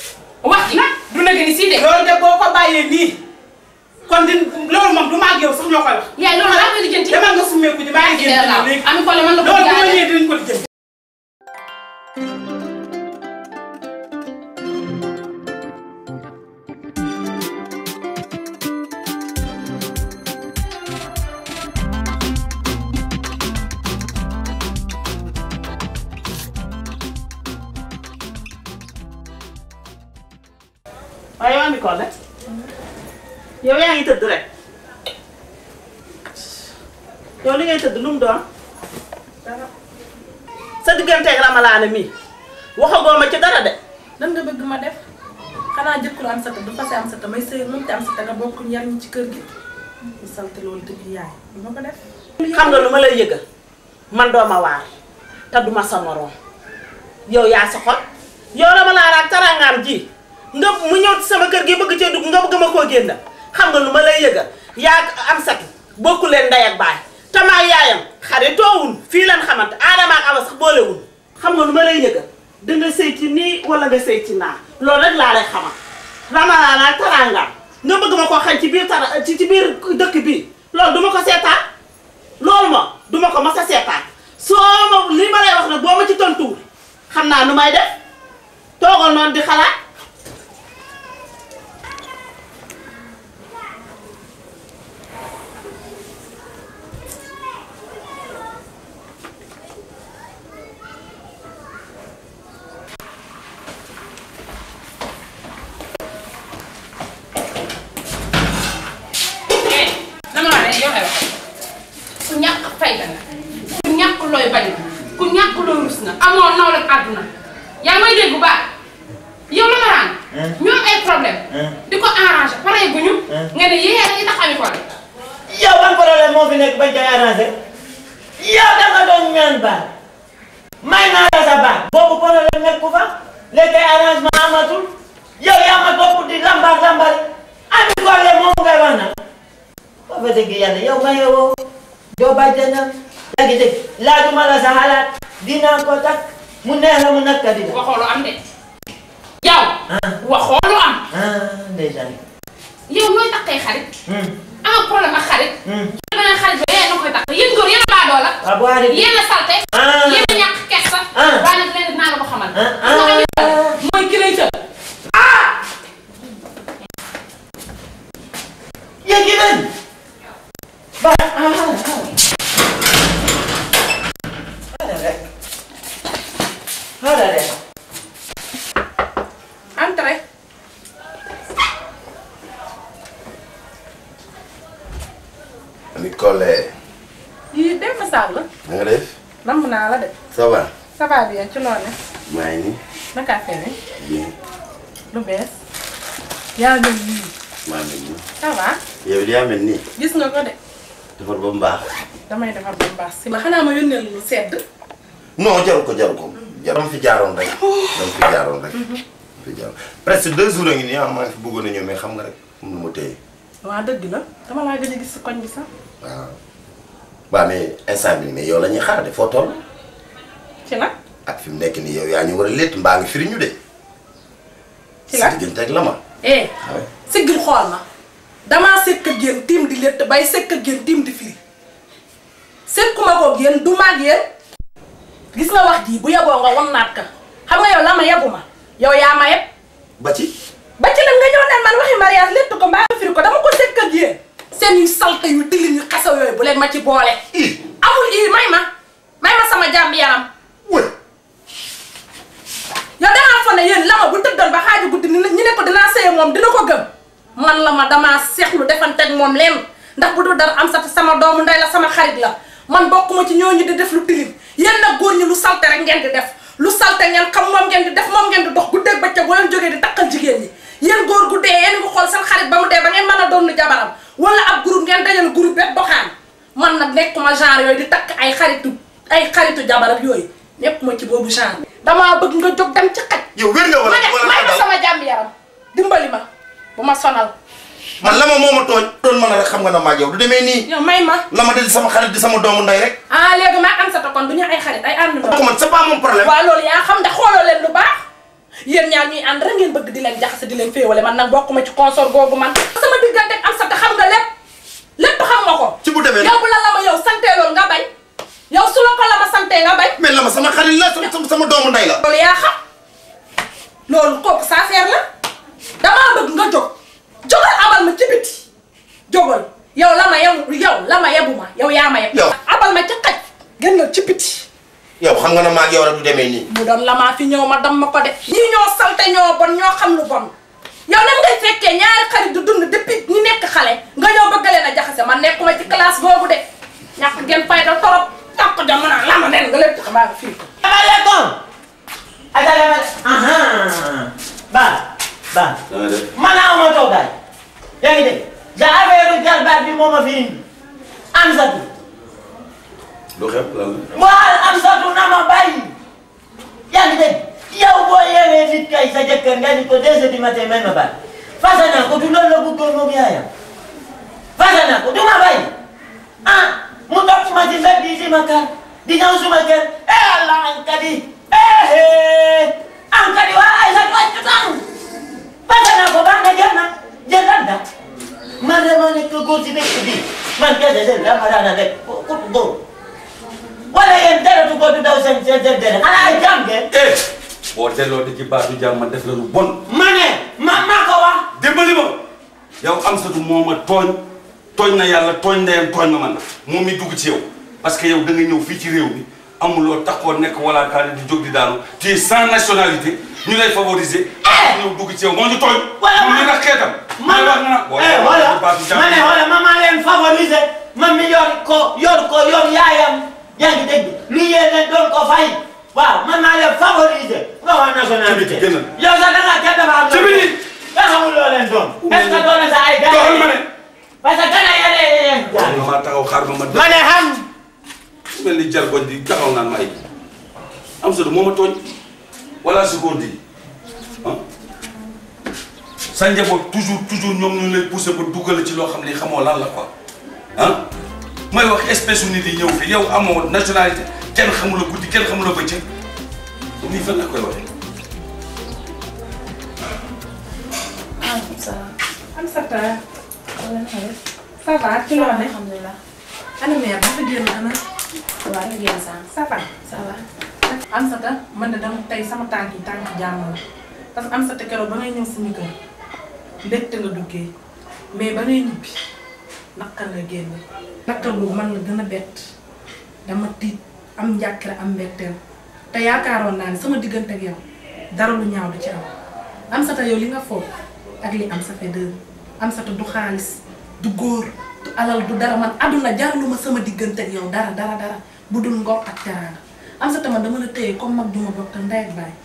wax ji du nag ni si de. loolu de boo ko bàyyee nii kon di loolu moom du ma ak yow sax ñoo koy wax. yaay loolu laa koy lijjanti. demal nga summeeku ji maa ngi génn léegi. Ami Collé man la ko loolu bu ma jaayee. ñëwee dinañ ko lijjanti. waaye yow Ami Collé yow yaa ngi tëdd rek yow li ngay tëdd lu mu doon sa digganteeg ramalaane mii waxagoo ma ci dara de lan nga bëgg ma def xanaa jëkkul am sata du fase am sata may sëy moom te am sata nga bokk ñaar ñi ci kër gi ñu salte loolu dëgg yaay du ma ko def xam nga lu ma lay yëgal man doo ma waar te duma sa moroom yow yaa sa xol yow ramalaane ak tarangaam ji nga mu ñëw ci sama kër gi bëgg cee dugg nga bëgg ma koo génn xam nga lu ma lay yëgal yaa am satu bokku leen ndey ak baay te maa yaayam xaritoowul fii lan xamante aadama ak awa sax boolewul xam nga lu ma lay yëgal danga sëy ci nii wala nga sëy ci naa loolu rek laa lay xamal ramalaane ak tarangaam nga bëgg ma koo xañ ci biir tara ci ci biir dëkk bi loolu duma ko seetaan loolu ma duma ko mas a seetaan soo ma li ma lay wax nag boo ma ci tontuwul xam naa nu may def toogal noonu di xalaat eh dama la ne yow ay wax ku ñàkk fayda nga ku ñàkk looy bañ nga ku ñàkk looy rus nga amoo nawle ak àdduna yaa ngi may dégg bu baax yow la ma raan ñoo am ay problème di ko arrangé pare bu ñu nga ne yéen a ngi tax Ami Collé yow ban problème moo fi nekk bañ koy arrangé yow da nga doon ñaan baat may naa la sa baat boobu problème nekk ku fa léegi ay arrangement amatul yow yaa ma topp di lambar lambar Ami Collé moom ngay wax na ba fa dëgg yàlla yow ma yow doo bàjjanam yaa ngi dégg laajuma la sa xalaat dinaa ko takk mu neex la mu nakka dina waxoo lu am de yow waxoo lu am ah ndeysaan yow nooy takkee xarit hmm am problème ak xarit hmm beneen xarit ba yéen a koy takk yéen góor yéen a baadoo la ah bu xarit yéen a salte Ah. yéen a ñàkk kersa Ah. waaye nag leen dinaa la ko xamal Ah, xam nga Ami Collé ah. mooy ki lay tël yéegi leen ba ah ah xaaral rek xaaral rek entré Ami Collé yii dem ma saal la na nga def namm naa la de ça va ça va bien ci loone maa ngi nii naka affaire yi bien lu bees yaa mel nii maa ngi nii ça va yow li yaa mel nii gis nga ko de defar ba mu baax damay defar ba mu baax si ma xanaa ma yónnee lu sedd non jaru ko jaru ko jaru dama fi jaaroon rek dama fi jaaroon rek dama fi jaaroon presque deux jours a ngi nii ah maa ngi fi bëggoon a ñëw mais xam nga rek am lu ma téye waa dëgg la dama laa gëj a gis si koñ bi sax waaw waaw mais instant bi mais yow la ñuy xaar de foo toll ci la ak fi mu nekk nii yow yaa ñu war a létt mbaa ngi firi ñu de ci la sa diggante ak la ma eh waaw siggil xool ma damaa sekk ak yéen tiim di létt bay sekk ak yéen tiim di firi sekkuma ko ak yéen du maag yéen gis nga wax ji bu yeboo nga wan naat ka xam nga yow la ma yebu ma yow yaa ma yeb ba ci ba ci nag nga ñëw naan man waxi mariage létt ko mbaa nga firi ko dama ko sekk ak yéen seen yu salte yu tilim yu xasaw yooyu bu leen ma ci boole ii amul ii may ma may ma sama jàmm yaram wëy yow dangaa fa ne yéen la ma bu tëddoon ba xaaju guddi ni ñu ne ko dinaa sëye moom dina ko gëm man la ma damaa seexlu defanteeg moom leen ndax bu dul dara am sa sama doomu ndey la sama xarit la man bokkuma ci ñooñu di def lu tilim yéen nag góor ñi lu salte rek ngeen di def lu salte ngeen xam moom ngeen di def moom ngeen di dox guddeeg bëccëg boo leen jógee di takkal jigéen ñi yéen góor gu dee yéen ngi xool seen xarit ba mu dee ba ngeen mën a doon jabaram wala ab groupe ngeen dajal groupe bet doxaan man nag nekkuma genre yooyu di takk ay xaritu ay xaritu jabaram yooyu nekkuma ci boobu genre damaa bëgg nga jóg dem ci xaj yow wér nga wala ma ne wala may nga ma daw sama jàmm yaram dimbali ma bu ma sonal man la ma moo ma tooñ doon mën a rek xam nga na maag yow du demee nii yow may ma la ma de di sama xarit di sama doomu ndey rek ah léegi maa am sa kon du ñu ay xarit ay ànd ko man c'est pas mon problème waaw loolu yaa xam ndax xooloo leen lu baax yéen ñaar ñuy ànd rek ngeen bëgg di leen jaxase di leen féewale man nag bokkuma ci consort googu man sama diggante ak am sa te xam nga lépp lépp xam nga ko ci bu demee yow bu la la ma yow santee loolu nga bañ yow su la ko la ma santee nga bañ mais la ma sama xarit la sama sama doomu ndey la. loolu yaa xam loolu kooku sa affaire la damaa bëgg nga jóg jógal abal ma ci biti jógal yow la ma yebu yow la ma yebu ma yow yaa ma yeb Yow. abal ma ci xaj gën nga ci biti yow xam nga ne maa ak yow rek du demee nii. mu doon lamaa fi ñëw ma dam ma ko de ñii ñoo salte ñoo bon ñoo xam lu bon yow nam ngay fekkee ñaari xarit du dund depuis ñi nekk xale nga ñëw bëgg leen a jaxase man nekkuma ci classe boobu de ñàkk ngeen fayda torop ñàkk jom mu naan lama nen nga leen tax maa nga fii ko Assalamualaikum. Assalamualaikum. Aha. Ba. Ba. da nga def Man aw ma toogaay. yaa ngi dégg. da affaire jalbaat bi moo ma fi indi. Amsatu. lu xew lan la. Waal Amsatu na ma bàyyi. yaa ngi dégg. yow boo yeewee nit kay sa jëkkër nga ni ko deux heures du matin may ma bàyyi. fasa naa ko du loolu la bëggoon moom yaayam. fasa naa ko du ma bàyyi. ah mu topp ma ci mbedd yi di ma kar di ñëw suma kër eh Allah ankadi eh eh ankadi waa ay sa wàccu tàng fasa naa ko baax na jël na jël lan da man de ma nekk góor ci dëkk bi man kese de la ma daan a def ku góor wala yéen dara du ko du daw seen seen seen dere xanaa ay jàmm ngeen eh boo delloo di ci baatu jàmm ma def la lu bon. ma ne ma maa ko wax dimbali ma yow Amsatu moo ma tooñ tooñ na yàlla tooñ ndeyam tooñ ma man moom mi dugg ci yow parce que yow da nga ñëw fii ci réew mi amuloo taxoo nekk wala kaane di jóg di daanu tu es sans nationalité ñu lay favoriser. ah ñëw dugg ci yow moo ñu tooñ. Voilà, moom ñu ma- nag xeetam. ma may wax na boo eh delloo voilà di baatu jàmm ma ne voilà ma maa leen favoriser man mi yor ko yor ko yor yaayam yaa ngi dégg lu yéen leen doon ko fay waaw man maa leen favoriser nga wax nationalité Ci biti, génnal. yow sax da ngaa kenn dafa am Ci biti. nga xamul loo leen doon est-ce que doon na sa ay doxal ma ne. parce que gana yéen yéen waaw nga maa taxaw xaar ma ma ma ne xam mel ni jargoñ di taxaw naan ma ay Amsatu moo ma tooñ wala si góor di ah sa njaboot toujours toujours ñoom ñu lay poussé ba dugal ci loo xam ne xamoo lan la quoi ah may wax espèce u nit yi ñëw fi yow amoo nationalité kenn xamula guddi kenn xamula bëccëg lii fan la koy waxee maaleykum salaam. am sa ta ça va ci loo ne alhamdulilah. ana mère dafa génn ana waaw ñu génn sànq. ça va ça va. am sa ta man de dama tey sama tànk yi tànk jàmm la parce que am sa ta keroog ba ngay ñëw suñu kër mbégte nga duggee mais ba ngay ñibbi naqar nga génn naqar boobu man la gën a bett dama tiit am njàkkare am mbetteel te yaakaaroon naa ne sama diggante ak yow dara lu ñaaw du ci am am sa ta yow li nga foog ak li am sa fait deux am sa ta du xaalis du góor du alal du dara man àdduna jaraluma sama diggante ak yow dara dara dara bu dul ngor ak teraanga am sa ta man dama la téye comme mag duma bokk ndey ak baay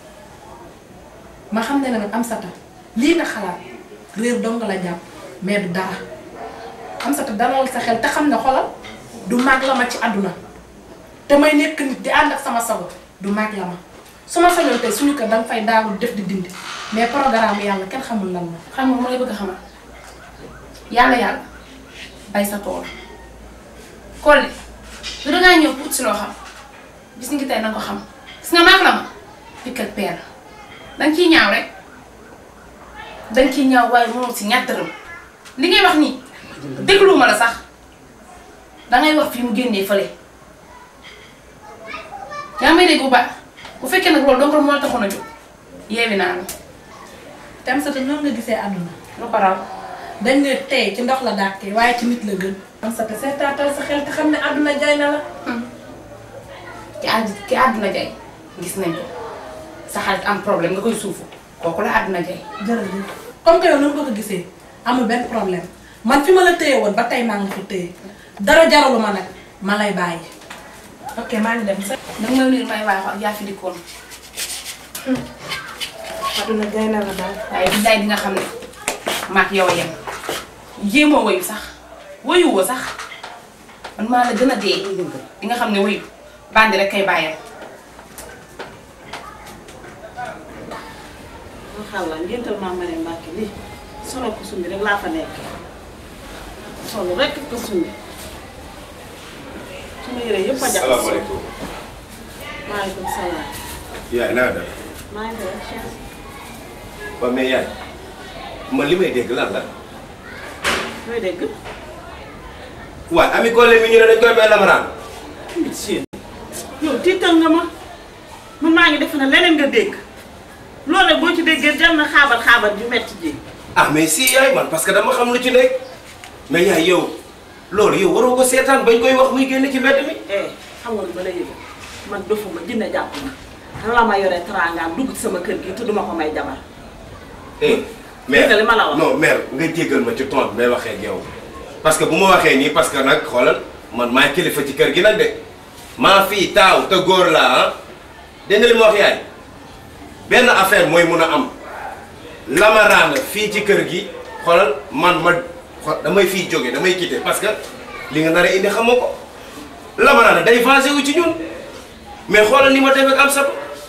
ma xam ne nag am sa ta lii nga xalaat réer dong la jàpp mais du dara am sa ta dalal sa xel te xam ne xolal du mag la ma ci àdduna te may nekk nit di ànd ak sama sago du mag la ma su ma sañoon tey suñu kër danga fay daawul def di dindi mais programme yàlla kenn xamul lan la xam nga mu lay bëgg a xamal yàlla yàlla bay sa tool Collé lu dangaa ñëw pour ut si loo xam bis ngi tey na nga ko xam gis nga maag la ma pikk ak peer danga ciy ñaaw rek danga ciy ñaaw waaye mënoo si ñatt dërëm li ngay wax nii dégluwuma la sax dangay wax fii mu génnee fële yaa may dégg bu baax bu fekkee nag loolu donc moo la taxoon a jóg yeewi naa la te am sa te noonu nga gisee àdduna lu ko raw dañ ne tey ci ndox la dàkkee waaye ci nit la gën am sa te seetaatal sa xel te xam ne àdduna jaay na la ki àdd ki àdduna jay gis nañ ko sa xarit am problème nga koy suufu kooku la àdduna jay jërëjëf comme que yow noonu nga ko gisee amul benn problème man fi ma la téye woon ba tey maa ngi ko téye dara jaralu ma nag ma lay bàyyi ok maa ngi dem sa danga may nuyu may waaye ak yaa fi dikkoon àdduna jaay na la daal waaye bi day di nga xam ne maak yow a yem jéemoo wayu sax wayuwoo sax man maa la gën a dee di nga xam ne wayu bandi rek kay bàyyam xalla ngéntal maa ma ne Mbàkke lii solo ko sumbi rek laa fa nekk solo rek ko sumbi suma yére yëpp a jaxasoo salaamaaleykum. maaleykum salaam yaay naa def. maa ngi lay Cheikh. waaw mais yaay man li may dégg lan la looy dégg. waaw ami Collé mi ñu ne dañ koy may lamaraan monsieur. yow tiital nga ma man maa ngi defe ne leneen nga dégg loolu nag boo ci déggee jar na xaabar xaabar ju metti ji. ah mais si yaay man parce que dama xam lu ci nekk mais yaay yow loolu yow waroo ko seetaan bañ koy wax muy génn ci mbedd mi eh xam nga lu ma la yëg man dofuma jinne jàpp ma la ma yore teraangaam dugg ci sama kër gi te duma ko may jabar. eh Dégg nga li ma la wax. non mère nga jéggal ma ci ton bi may waxee ak yow parce que bu ma waxee nii parce que nag xoolal man maay kilifa ci kër gi nag de maa fii taaw te góor laa ah dégg nga li ma wax yaay benn affaire mooy mun a am lamaraana fii ci kër gi xoolal man ma xo- damay fii jóge damay quitter parce que li nga nar a indi xamoo ko lamaraana day vengé wu ci ñun mais xoolal ni ma def ak am sato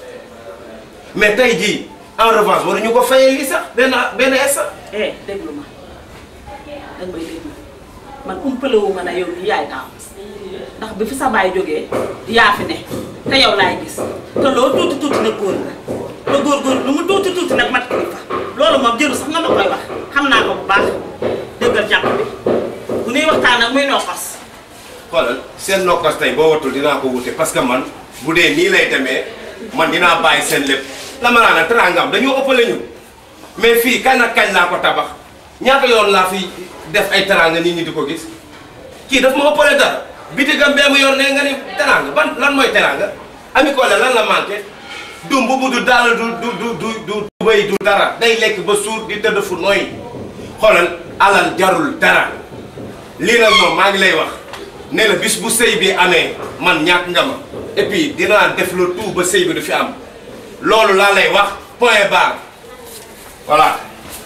mais tey jii en revanche waruñu ko fayee lii sax benn benn instant. eh déglu ma danga may déglu man umpale wu ma ne yow nii yaay taaw ndax bi fi sa baay jógee yaa fi ne te yow laay gis te loo tuuti tuuti nag góor nga te góor góor lu mu tuuti tuuti nag mat kilifa loolu moom jëru sax nga ma koy wax xam naa ko bu baax déggal jàpp bi bu nuy waxtaan nag muy nokkos xoolal seen nokkos tey boo watul dinaa ko wute parce que man bu dee nii lay demee man dinaa bàyyi seen lépp lamaraana teraangam dañoo ëppale ñu mais fii kañ ak kañ laa ko tabax ñaata yoon laa fi def ay teraanga nit ñi di ko gis kii daf ma ëppale dara bitigam bee mu yor ne nga ni teraanga ban lan mooy teraanga ami Collé lan la manqué du mbubu du dàll du du du du du tubéy du dara day lekk ba suur di tëdd fu nooy xoolal alal jarul dara lii nag moom maa ngi lay wax ne la bis bu sëy bi amee man ñàkk nga ma et puis dinaa def le tout ba sëy bi du fi am loolu laa lay wax point barre voilà.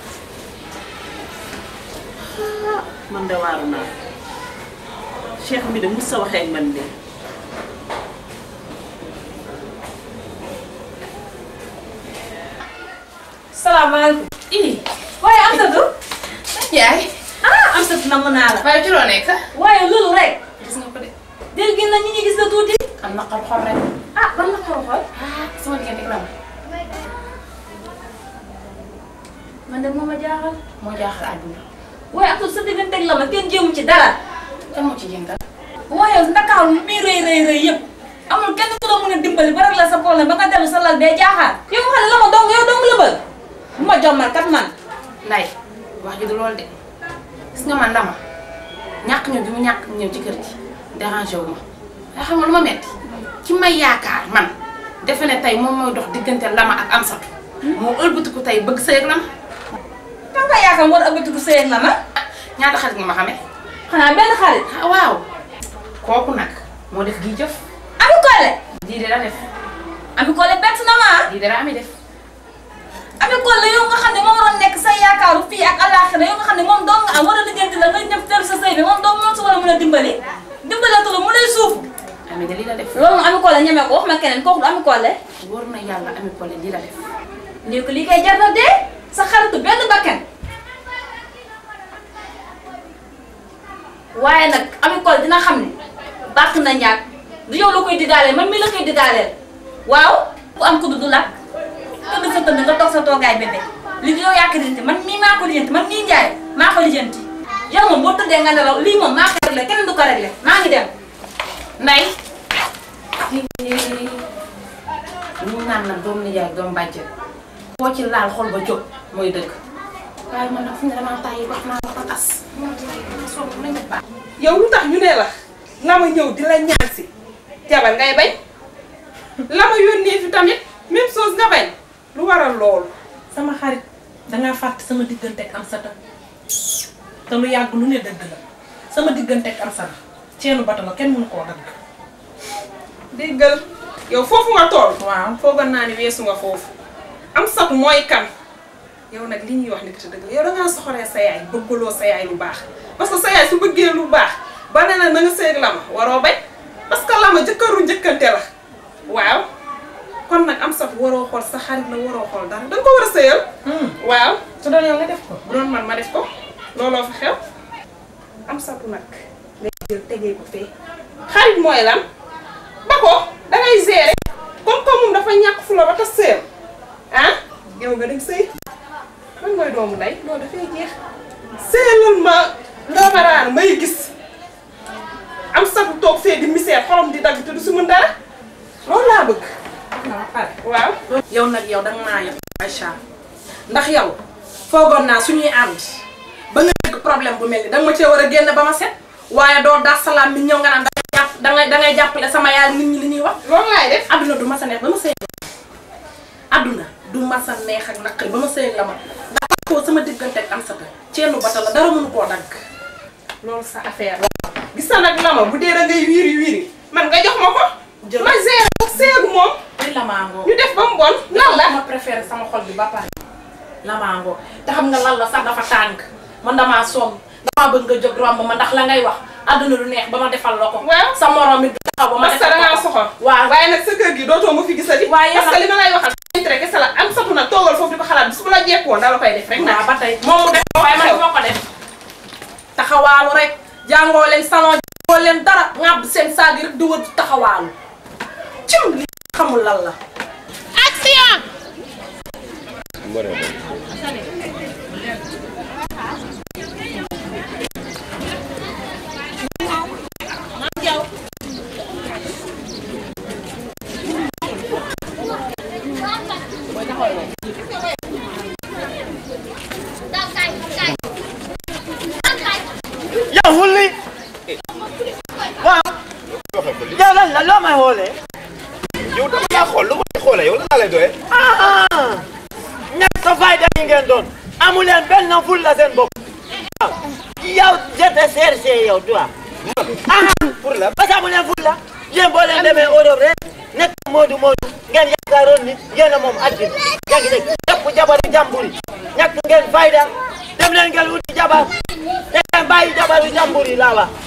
man de waaru naa cheikh bi de mus sa waxee ak man de salaamaaleykum. ii waaye am satu. yaay. ah am satu namm naa la. waaye ci loo nekk. waaye loolu rek. gis nga ko de. dégg ngeen na ñi ñu gis la tuuti. am na xol xol rek. ah ban na xol xol. ah sama diggante ak Rama. man de moo ma jaaxal. moo jaaxal àdduna. waaye am satu sa diggante ak Rama kenn jéemu ci dara. kan moo ci jëngal. waaye ndakaaru lu muy rëy rëy rëy yëpp. amul kenn ku la mën a dimbali ba rek la sa problème ba nga dellu sa lal bee jaaxaar. yow nga xam ne Rama dong yow dong la bëgg. bu ma jommal kat man. nday wax ji du loolu de gis nga man dama ñàkk ñëw bi mu ñàkk ñëw ci kër gi dérangé wu ma waaye xam nga lu ma metti ci may yaakaar man defe ne tey moom mooy dox diggante lama ak amsatu moo ëlbatiku tey bëgg sëy ak lama kan nga yaakaar war a ëbbatiku sëy ak Lama. ñaata xarit nga ma xamee xanaa benn xarit. ah waaw kooku nag moo def gii jëf Ami Collé. lii de la def Ami Collé bett na ma lii de la ami def Ami Collé yow nga xam ne moom waroon nekk sa yaakaaru fii ak àllaaxira yow nga xam ne moom dong nga am war a lijjanti la nga ñëw teel sa sëy bi moom dong moom su war a mën a dimbali dimbalatu la mu lay suuf ami de lii la def loolu moom Ami Collé ñeme ko wax ma keneen kooku du Ami Collé wóor na yàlla ami Collé lii la def lii ko lii koy jar na dee sa xaritu benn bakkan waaye nag Ami Collé dina xam ne bàq na ñaag du yow la koy digaaleel man mii la koy digaaleel waaw ku am ku du lakk tëdd sa tëdd nga toog sa toogaay bébé li yow yaa ko lijjanti man mii maa ko lijjanti man mii njaay maa ko lijjanti yow moom boo tëddee nga nelaw lii moom maa ko réglé kenn du ko réglé maa ngi dem nday ñu naan nag doom nijaay doom bàjjen koo ci laal xol ba jóg mooy dëgg waaye man nag fu ne damaa tàyyi wax naa la ko tas moo tax ma sonn nañ def baax yow lu tax ñu ne la la ma ñëw di la ñaan si jabar ngay bañ la ma yónnee fi tamit même chose nga bañ lu waral loolu sama xarit dangaa fàtte sama diggante ak am sata te lu yàgg lu ne dëgg la sama diggante ak am sata ceenu bato la kenn mënu koo dagg déggal yow foofu nga tool waaw foogoon naa ni weesu nga foofu am satu mooy kan yow nag li ñuy wax ni ko te dëgg la yow dangaa soxoree sa yaay bëggaloo sa yaay lu baax parce que sa yaay su bëggee lu baax ba ne na na nga sëy ak lama waroo bañ parce que lama jëkkëru njëkkante la waaw kon nag am satu waroo xool sa xarit la waroo xool dara danga ko war a sëyal waaw su doon yow nga def ko bu doon man ma def ko looloo fa xew am satu nag ngay jël tegee ko fee xarit mooy lan ba ko dangay gérer comme comme moom dafa ñàkk fu la ba tas sëyam ah yow nga dem sëy man mooy doomu ndey loolu dafay jeex sëyalal ma ndoomaraana may gis am satu toog fee di misère xorom di dagg te du si mën dara loolu laa bëgg waaw yow nag yow danga maa yab Aïcha ndax yow foogoon naa suñuy ànd ba nga dëgg problème bu mel ni danga ma cee war a génn ba ma set waaye doo daa salaam mi ñëw nga naan dangay jàpp dangay dangay jàppale sama yaay nit ñi li ñuy wax. loolu laay def adduna du ma sa neex ba ma sëy adduna du ma sa neex ak naqari ba ma sëy la ma ndax ko sama diggante ak am sa ta ceenu bata la dara mënu koo dagg loolu sa affaire la gis na nag lama bu dee da ngay wiiri wiiri man nga jox ma ko ma gérer ko seegu moom li lamaangoo ñu def ba mu bon lan la ma préféré sama xol bi ba pare lamaangoo te xam nga lan la sax dafa tàng man damaa sonn damaa bëgg nga jóg romb ma ndax la ngay wax adduna lu neex ba ma defal la ko waaw sa morom it du taxaw ba ma parce que da ngaa soxor waaw waaye nag sa kër gi dootoo ma fi gisati waaye parce que li ma lay waxal intérêt kese la am satu nag toogal foofu di ko xalaat bis bu la jekkoon da la koy def rek naa ba tey moom mu def ko waaye man du ma ko def taxawaalu rek jàngoo leen salon jàngoo leen dara ŋàbb seen saag yi rek di wër taxawaalu cim li xamul lan la action yow wulli waaw yow lan la loo may xoolee yow dama laa xool lu may xoolee yow lan laa lay doyee. ah ñàkk a fayda yi ngeen doon amu leen benn ful la seen bopp waaw yow je te cherche yow toi ah pour la parce que amu leen ful la yéen boo leen demee Europe rek nekk Moodu Moodu ngeen yaakaaroon ni yéen a moom àddina yaa ngi dégg jàpp jabaru jàmbur yi ñàkk ngeen fayda dem leen ngeen wuti jabar te ngeen bàyyi jabaru jàmbur yi laa wax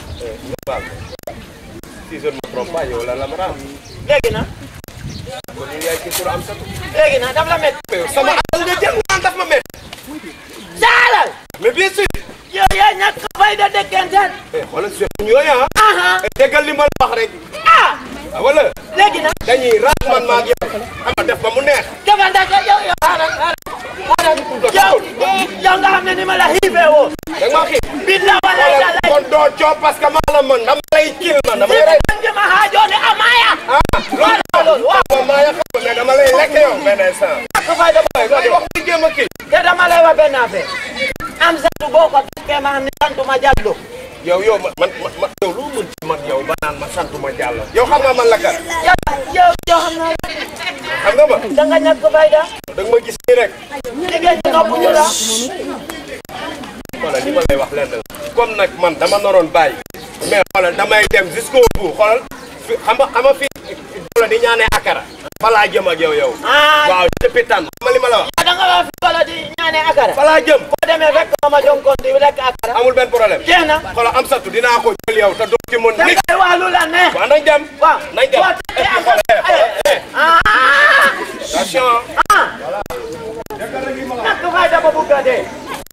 si je ne me trompe pas yow la la ma raam. léegi na kon ñu yaay kii pour am sa. léegi na daf la métti mais yow sama alal nga jël naan daf ma métti. saalal mais bien sûr. yow yaa ñàkk fayda dëkkantaan eh xoolal si ñooy ah. aha déggal li ma la wax rek. ah ah wala. léegi na dañuy raat man maa ak yow. xam nga def ba mu neex. defante ko yow yow xaaral xaaral xaaral yow yow nga xam ne ni ma la xiifee woon da nga maa xiif. billa wala xoolal yàlla kon doo coow parce que maa la mën dama lay kil man dama lay rey. ngi ma xaajoone amaya ah loolu waaw loolu maa ya xam mais dama lay lekk yow benn instant. ñàkk fayda waaye nga wax di jéem a kii. te dama lay wax benn affaire am santu boo ko takkee ma xam ne santuma Jallo yow yow man man man yow lu mën ci man yow ba naan ma santuma Diallo. yow xam nga man la kan. yow yow yow xam naa xam nga ma. da nga ñàkk fayda da nga ma gis nii rek. jigéen ñi nopp ñu la xoolal li ma lay wax lenn la. comme nag man dama naroon bàyyi. mais xoolal damay dem jusqu'au bout xoolal fi xam nga xam nga fii la di ñaanee akara. fa laa jëm ak yow yow. ah waaw depuis tànn. xam nga li ma la wax. da nga wax fi wala di ñaane akara fa laa jëm. boo demee fekk ma ma jonkoon di lekk akara amul benn problème. jeex na xoolal am satu dinaa ko jël yow te doo ci mën da nit. ngay wax lu la neex waaw nañ dem. waaw nañ dem. boo takkee am xoolal eh, xoolal eh. ah attention. ah ñàkk fayda ba bugg a dee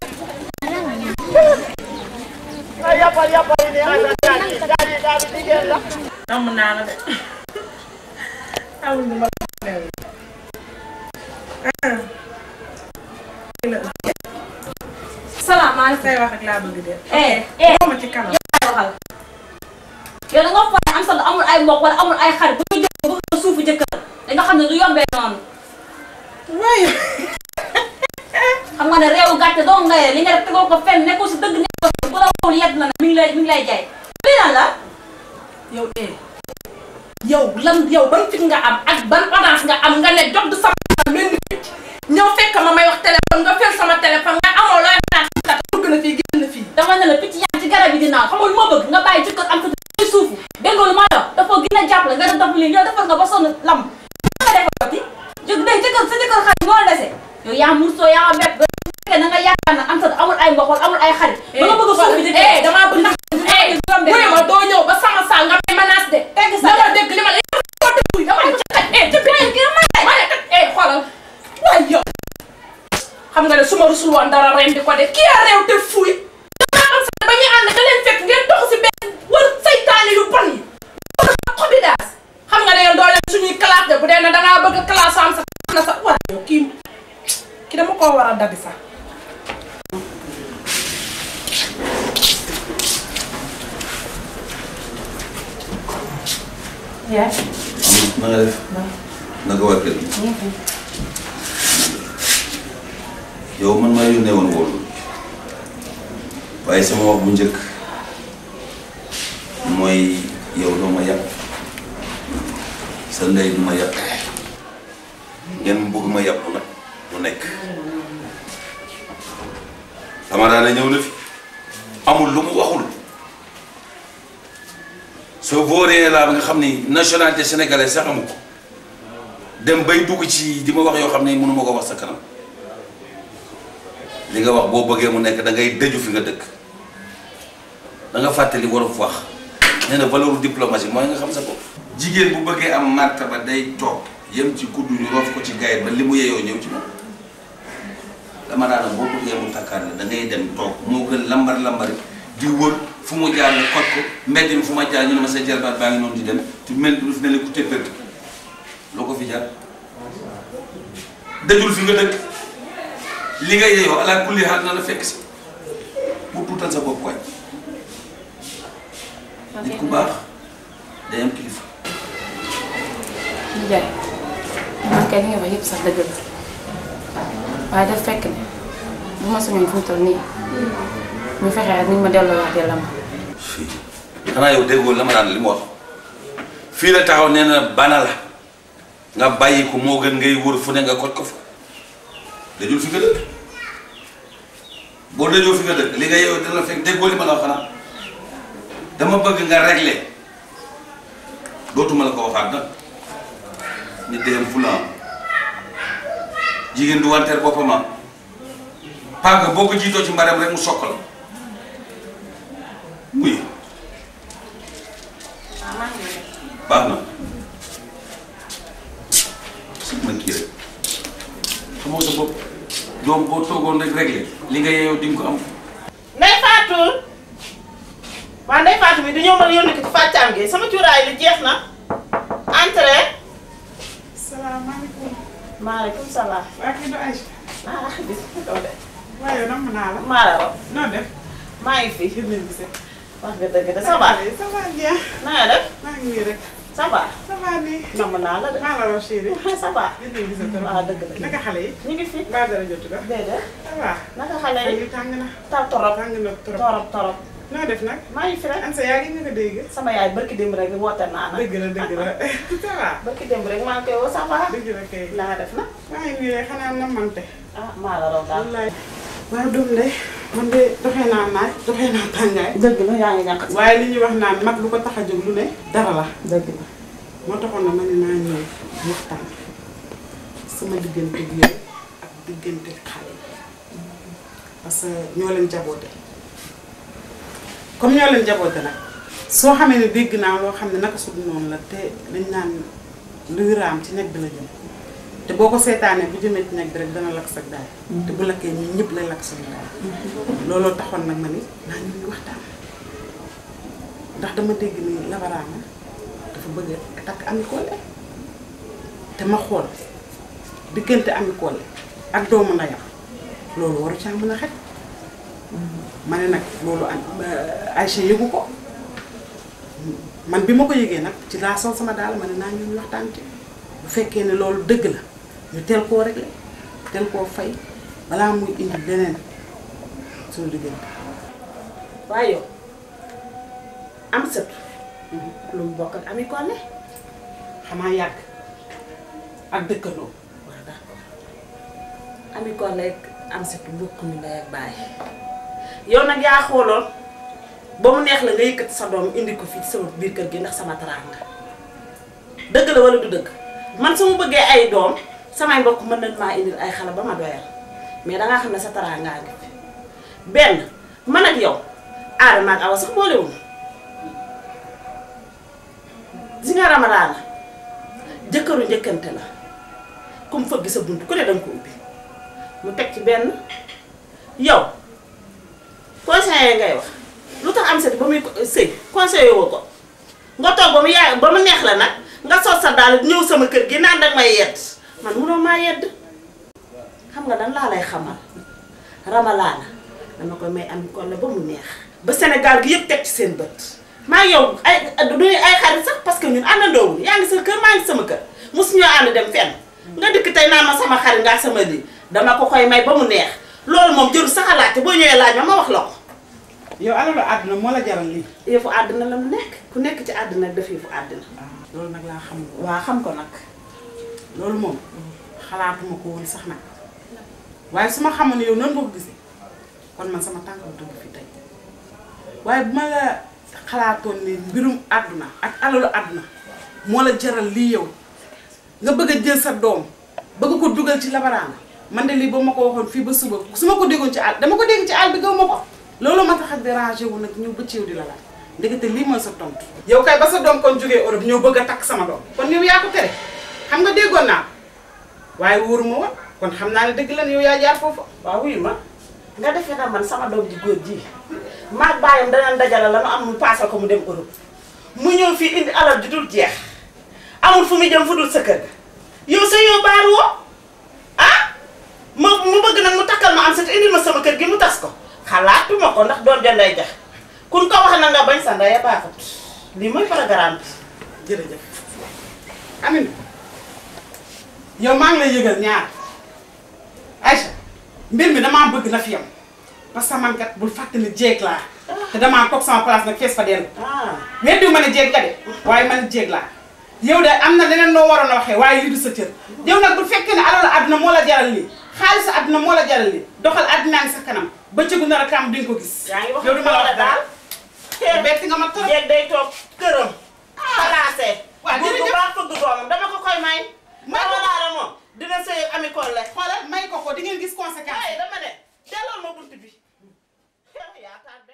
ay yapal yapal ni asa daal daal daal jigéen la namm naa la de amul lu ma la new salaamaaleykum say wax ak laa bëgg de eh eh ma ci kanam waxal yow da nga foog ne am solo amul ay mbokk wala amul ay xarit bu ñu jël bëgg nga suufu jëkkër da nga xam ne du yombee noonu waaye xam nga ne réewu gàcce doo nga li nga def tegoo ko fenn nekkul si dëgg nekkul si bu la wowul yedd na ne mi ngi lay mi ngi lay jaay lii lan la yow eh yow lan yow ban fit nga am ak ban audace nga am nga ne jot sama mel ni picc ñëw fekk ma may wax téléphone nga fel sama téléphone nga amoo looy xalaat kat dugg na fii génn fii dama ne la picc yaa ci garab yi di naaw xam nga lu ma bëgg nga bàyyi jëkkër am sa ay suufu dégg nga lu ma la dafa gën a jàppale nga def daf lii yow defar nga ba sonn lam nga defati jóg day jëkkër sa jëkkër xarit moo la dese yow yaa mursoo yaa bett ba fekkee na nga yaakaar na am sa amul ay mbokk wala amul ay xarit ba nga bëgg a suufu jëkkër eh damaa bëgg eh wuy ma doo ñëw ba sama saa nga may menace de tegg sa dama dégg li ma la yow ko déglu dama la ca eh ci biir kii ma lay ma ne kat eh xoolal waay yow xam nga ne su ma rusul woon dara ren di ko def kii a réew te fuuy damaa am sa ba ñuy ànd da leen fekk ngeen dox si benn wër saytaane yu bon yi xobi daas xam nga ne yéen doo leen suñuy classe de bu dee ne dangaa bëgg classe am sa na sa waa yow kii dabi sax yaay na nga def naka waa kër gi yow man maa yónnee woon wóolu waaye sama wax bu njëkk mooy yow doo ma yàpp sa ndey du ma yàpp ngeen bëgg ma yàpp nag mu nekk Ramadaan ñëw na fi amul lu mu waxul soo booree laa ba nga xam ni nationalité sénégalaise sax amu ko dem bay dugg ci di ma wax yoo xam ne mënu ma ko wax sa kanam li nga wax boo bëggee mu nekk da ngay dëju fi nga dëkk da nga fàttali waroon wax nee na valeur diplomatie mooy nga xam sa bopp. jigéen bu bëggee am martaba day toog yem ci kuddu ñu roof ko ci gayet ba li mu yeyoo ñëw ci moom dama daana boo bëggee mu takkaar la da ngay dem toog moo gën lambar lambari di wër fu mu jaar nga xoj ko mbedd mi fu ma jaar ñu ne ma sa jarbaat baa ngi noonu di dem te mel du mel ni ku téppër loo ko fi jaar dëjul fi nga dëkk li nga yeyoo ala kulli xaal na la fekk si bu tuutal sa bopp waay nit ku baax day am kilifa Ndiaye man kay li nga wax yëpp sax dëgg la waaye daf fekk ne bu ma suñoon fu mu toll nii ñu fexe ak ni ñu ma delloowaatee lam xanaa yow déggoo la ma daan li mu wax fii la taxaw nee na bana la nga bàyyi ko moo gën ngay wër fu ne nga koj ko fa dajul fi nga dëkk boo dajoo fi nga dëkk li nga yow dina la fekk déggoo li ma la wax xanaa dama bëgg nga régler dootuma la ko waxaat nag nit day am fulaan jigéen du wanteer boppam paaka boo ko jiitoo ci mbaram rek mu sokk la muy baax na si ma kii rek xamoo sa bopp doom boo toogoon rek réglé li nga yeeyoo di nga ko am Ndey Fatou waa Ndey Fatou bi du ñëw ma yónni ko ci fàccaam gi sama cuuraay li jeex na entrée salaamaaleykum. maaleykum salaam waa kii du Aïcha. ah bis doo de waaye nam naa la. maa la raw noo def. maa ngi fi gis nañ gisee. wax nga dëgg de ça va ça va bien. na nga def maa ngi nii rek. ça va ça va nii. namm naa la de maa la raw chérie. ça va gis nañ gisee trop. waaw dëgg la naka xale yi. ñu ngi fi mbaa dara jotu la. déedéet ça va. naka xale yi yi tàng na. taw torop tàng na trop. torop torop noo def nag. maa ngi fi rek Ansa yaa ngi ñu ko dégg. sama yaay barki démb rek woote naa nag dëgg la dëgg la. ça va. barki démb rek maa ngi koy woo ça va dëgg la kay. na nga def na maa ngi nii rek xanaa namante. ah maa la raw daal wallaay. waaw doom de man de doxee naa naaj doxee naa tàngaay. dëgg la yaa ngi ñàkk waaye li ñuy wax naan mag lu ko tax a jóg lu ne dara la. dëgg la moo taxoon na ma ne naa ñëw waxtaan sama diggante bi yow ak diggante xale yi parce que ñoo leen jaboote comme ñoo leen jaboote nag soo xamee ne dégg naa loo xam ne naka su dul noonu la te dañ naan luy raam ci nekk bi la jëm te boo ko seetaanee bu jëmee ci nekk bi rek dana lakk sa daay te bu lakkee ñun ñëpp lay lakk suñu daay looloo taxoon nag ma ni naa ñu ñu waxtaan ndax dama dégg ni labaraama dafa bëgg a takk Ami Collé te ma xool diggante Ami Collé ak doomu ndeyam loolu waru caa mën a xaj ma ne nag loolu am Aïcha yëgu ko man bi ma ko yëgee nag ci laa sol sama daal ma ne naa ñu waxtaan ci bu fekkee ne loolu dëgg la ñu teel koo réglé teel koo fay balaa muy indi leneen suñu diggante waaye yow am sëtu lu mu bokk ak Ami Collé xanaa yàgg ak dëkkandoo waaw d'accord Ami Collé ak am sëtu bokkuñu ndey ak baay yow nag yaa xooloon ba mu neex la nga yëkkati sa doom indi ko fii ci sama biir kër gi ndax sama teraanga dëgg la wala du dëgg man su ma bëggee ay doom samay mbokk mën nañ maa indil ay xale ba ma doyal mais dangaa xam ne sa teraangaa ngi fi benn man ak yow aadama ak awa sax boolewuñu si nga ramadaana jëkkëru njëkkante la comme fëgg sa bunt ku ne danga ko ubbi mu teg ci benn yow conseiller ngay wax lu tax am seti ba muy sëy conseiller woo ko nga toog ba mu yaay ba mu neex la nag nga sol sa daal ñëw sama kër gi naan danga may yedd man munoo maa yedd xam nga lan laa lay xamal ramalaana dama koy may am kon la ba mu neex ba Sénégal gi yëpp teg ci seen bët maa ngi yow ay duñu ay xarit sax parce que ñun àndandoowul yaa ngi sa kër maa ngi sama kër mosu ñoo ànd dem fenn nga dikk tey naa ma sama xarit ngaa sama lii dama ko koy may ba mu neex loolu moom jëru sax a laajte boo ñëwee laaj ma ma wax la ko yow alalu àdduna moo la jaral lii yëfu àddina la mu nekk ku nekk ci àddina def yëfu àddina loolu nag laa xam waa xam ko nag loolu moom xalaatuma ko woon sax nag waaye su ma xamoon ne yow noonu nga ko gisee kon man sama tànk bu dugg fi tey waaye bu ma la xalaatoon ni mbirum àdduna ak alalu àdduna moo la jaral lii yow nga bëgg a jël sa doom bëgg ko dugal ci labaraana man de lii ba ma ko waxoon fii ba suba su ma ko déggoon ci àll dama ko dégg ci àll bi gaw ma ko loolu ma tax a dérangé wu nag ñëw ba ci yow di la laaj ndekete lii mooy sa tontu. yow kay ba sa doom kon jógee Europe ñëw bëgg a takk sama doom kon yow yaa ko tere xam nga déggoon naa ko waaye wóoruma woon kon xam naa ne dëgg la yow yaa jaar foofu. waaw wuyu ma nga defee na man sama doom ji góor ji maag baayam danañ dajale la nu am mu paasal ko mu dem Europe mu ñëw fii indi alal ju dul jeex amul fu muy jëm fu dul sa kër ga yow sa yow baar woo ah ma mu bëgg nag mu takkal ma am sa te indil ma sama kër gi mu tas ko xalaatuma ko ndax doon janday jax kun ko wax na nga bañ sa ndaya baaxut lii mooy programme bi jërëjëf Amina yow maa ngi lay yëgal ñaar Aïcha mbir mi damaa bëgg na fi yam parce que man kat bul fàtte ne jéeg laa te damaa toog sama place nag fees fa dellu. weddiwu ma ne jéeg ka de waaye man jéeg laa yow de am na leneen noo waroon a waxee waaye lii du sa cër yow nag bu fekkee ne alalu àdduna moo la jaral lii xaalisu àdduna moo la jaral lii doxal àddunaa ngi sa kanam bëccëgu nar a kaam duñ ko gis. yaa ngi wax yow du ma la wax daal daal bett nga ma trop. jéeg day toog këram placé waaw bu jërëjëf baax fëgg doomam dama ko koy may may ko walaara moom dina sëy ak ami kolle xoolal may ko ko di ngeen gis conséquence ay dama ne delloo ma bunt bi yaa tardé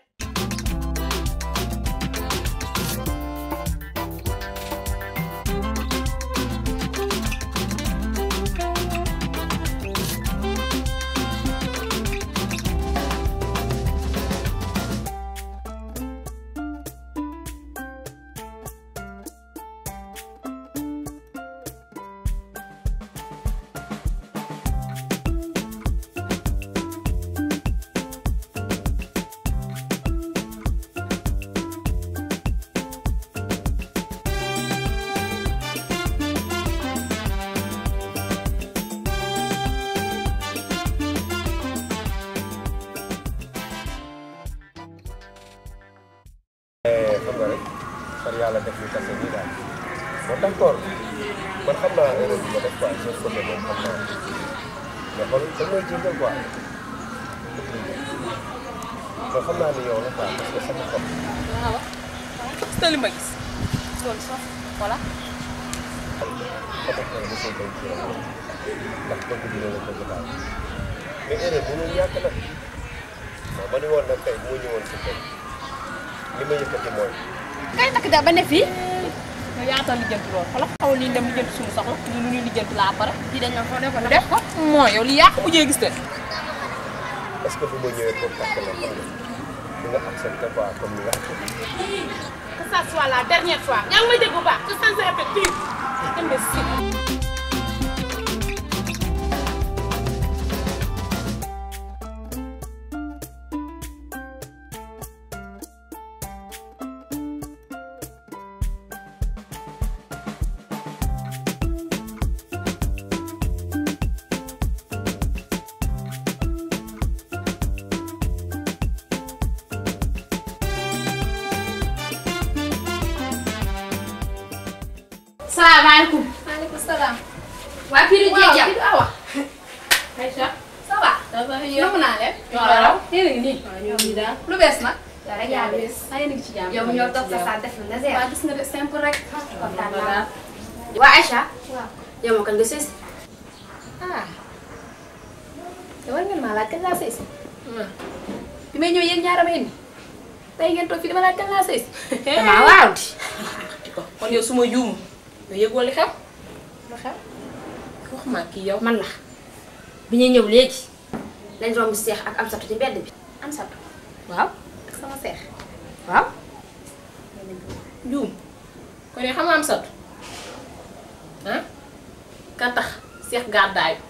xam nga rek par yàlla def ñu tase nii daal bon d'accord man xam naa erreur bi ma def quoi seen côté moom xam naa mais xool da ngay jëndal quoi mais xam naa ni yow la quoi parce que sama xol waaw gis nga li ma gis loolu sax voilà sama xol mosoo koy ci yow ndax bëgg bi la la bëgg daal mais erreur mënul ñàkk nag waaw ma ni woon nag tey bu ma ñëwoon si tey li ma yëkkati mooy kay takk da ba ne fii yow yaatal lijjanti loolu xoolal xawal li ñu dem lijjanti suñu soxla ñu lu ñuy lijjanti laa pare di dañ ko def ko def ko moo yow li yàq mujjee gis te est-ce que bu ma ñëwee pour takk la xam nga di nga accepté quoi comme ni nga accepté que ça soit la dernière fois yaa ngi may dégg bu baax que ça ne se répète plus imbécile salaamaaleykum. maaleykum salaam. waa Pire Dieng waaw jàpp Pire Awa. Aïcha ça va. ça va yow nangu naa leen. ñoo la raw. yéen a ngi nii. waaw ñoom ñii daal. lu bees nag. yow rek yaa bees. ah yéen a ngi ci jàmm. yow ñoo toog sa saa def la zéro. waa gis nga de simple rek. kontaan naa. waa Aïcha. waaw. yow ma kan nga sës. ah. te war ngeen maa laaj kañ laa sëy si. bi may ñëw yéen ñaar a ma indi. tey ngeen toog fii dama laaj kañ laa sëy si. damaa waaw di. kon yow su ma juum nga yëgoo li xew lu xew. wax ma kii yow man la. bi ñuy ñëw léegi. lañ romb seex ak am satu ci mbedd bi. am satu. waaw. ak sama seex. waaw. juum kon yow xam nga am satu ah ka tax seex gàddaayu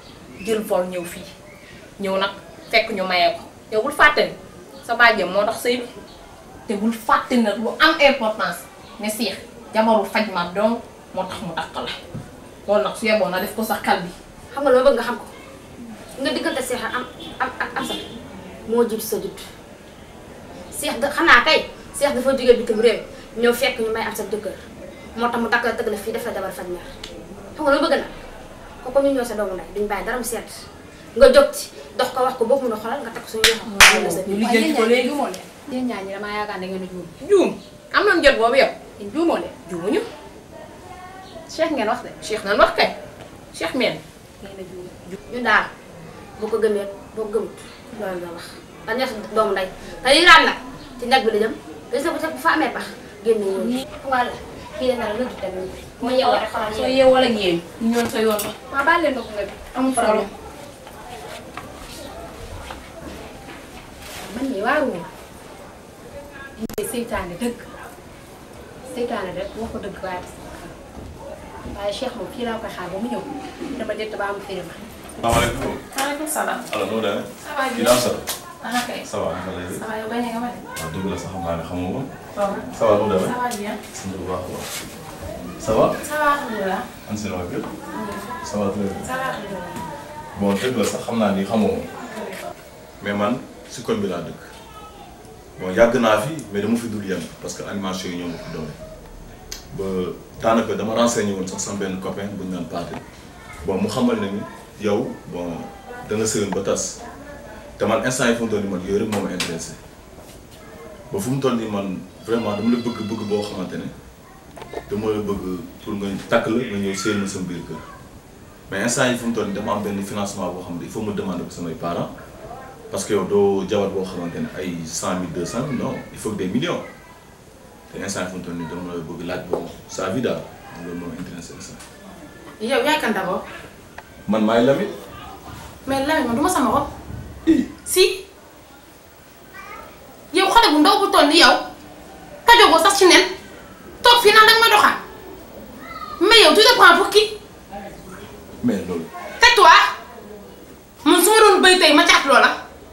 jël vol ñëw fii ñëw nag fekk ñu mayee ko yow bul fàtte ni sa bàjjem moo tax sëy bi te bul fàtte nag lu am importance ne Cheikh jabaru faj ma donc moo tax mu takk la loolu nag su yeboon na def ko sa xel bi xam nga lu ma bëgg nga xam ko nga diggante Seex ak am ak ak am sax moo jiitu sa judd Seex da xanaa kay Seex dafa jógee bitim réew ñëw fekk ñu may am sa jëkkër moo tax mu takk la tëgg la fii def la jabar faj mer xam nga lu ma bëgg na ko ko ñu ñëw sa doomu ndey duñ bàyyi dara mu seet nga jóg ci dox ko wax ko boobu mun a xoolal nga takk suñu yoxo ñu lijjanti ko léegi juumoo leen yéen ñaar ñi damaa yaakaar da ngeen a juum juum am nañu jot boobu yow yéen juumoo leen juumuñu Cheikh ngeen wax de Cheikh nan wax kay Cheikh meen ngeen a juum ñu daal boo ko gëmee boo ko gëmut loolu nga wax ba neex doomu ndey te yi raam nag ci ñag bi la jëm gis nga bu sax bu fa amee pax génn ñëw walla kii de nag lëddu tamit moo yeewoo rek xoolal soo yeewoo ak yéen ñu ñoon sa yoon ba maa baal leen ko nga bi amul problème man mii waaruwuma lii seytaane dëgg seytaane rek wax ko dëgg waaye waaye Cheikh moom fii laa koy xaar ba mu ñëw dama dëtt ba am firima salaamaaleykum. maaleykum salaam alors noo demee. ça va kii daa sori. ah kay ça va naka lay. ça va yow bañ nga ma de waaw dëgg la sax xam naa ne xamoo ma. waaw ça va noo demee. ça va bien sant bu baax a baax. ça va. ça va alhamdulilah an seen waa kër. ça va très bien. ça va alhamdulilah bon dëgg la sax xam naa ni xamoo ma. mais man si koñ bi laa dëkk. bon yàgg naa fi mais dama fi dul yem parce que animation yi ñoo ma fi doole. ba daanaka dama renseigné woon sax sama benn copain bu ñu naan Paate. bon mu xamal ne ni yow bon da nga sëyoon ba tas te man instant yi fu mu toll nii man yooyu rek moo ma intéressé ba fu mu toll nii man vraiment dama la bëgg bëgg boo xamante ne dama la bëgg pour nga takk la nga ñëw sëyal ma sama biir kër mais instant yi fu mu toll nii dama am benn financement boo xam ne il faut ma demander ko samay parents parce que yow doo jabar boo xamante ne ay cent mille deux cent mille non il faut que des millions te instant yi fu mu toll nii dama la bëgg laaj boobu sa vie daal loolu moo ma intéressé instant yow yaay kan d'abord man maay Lamine mais Lamine man du ma sama bopp si yow xale bu ndaw bu toll ni yow tajogoo sax ci nen toog fii naan danga may doxaan mais yow tu te prends pour qui mais loolu tais-toi man su ma doon bëy tey ma caat loola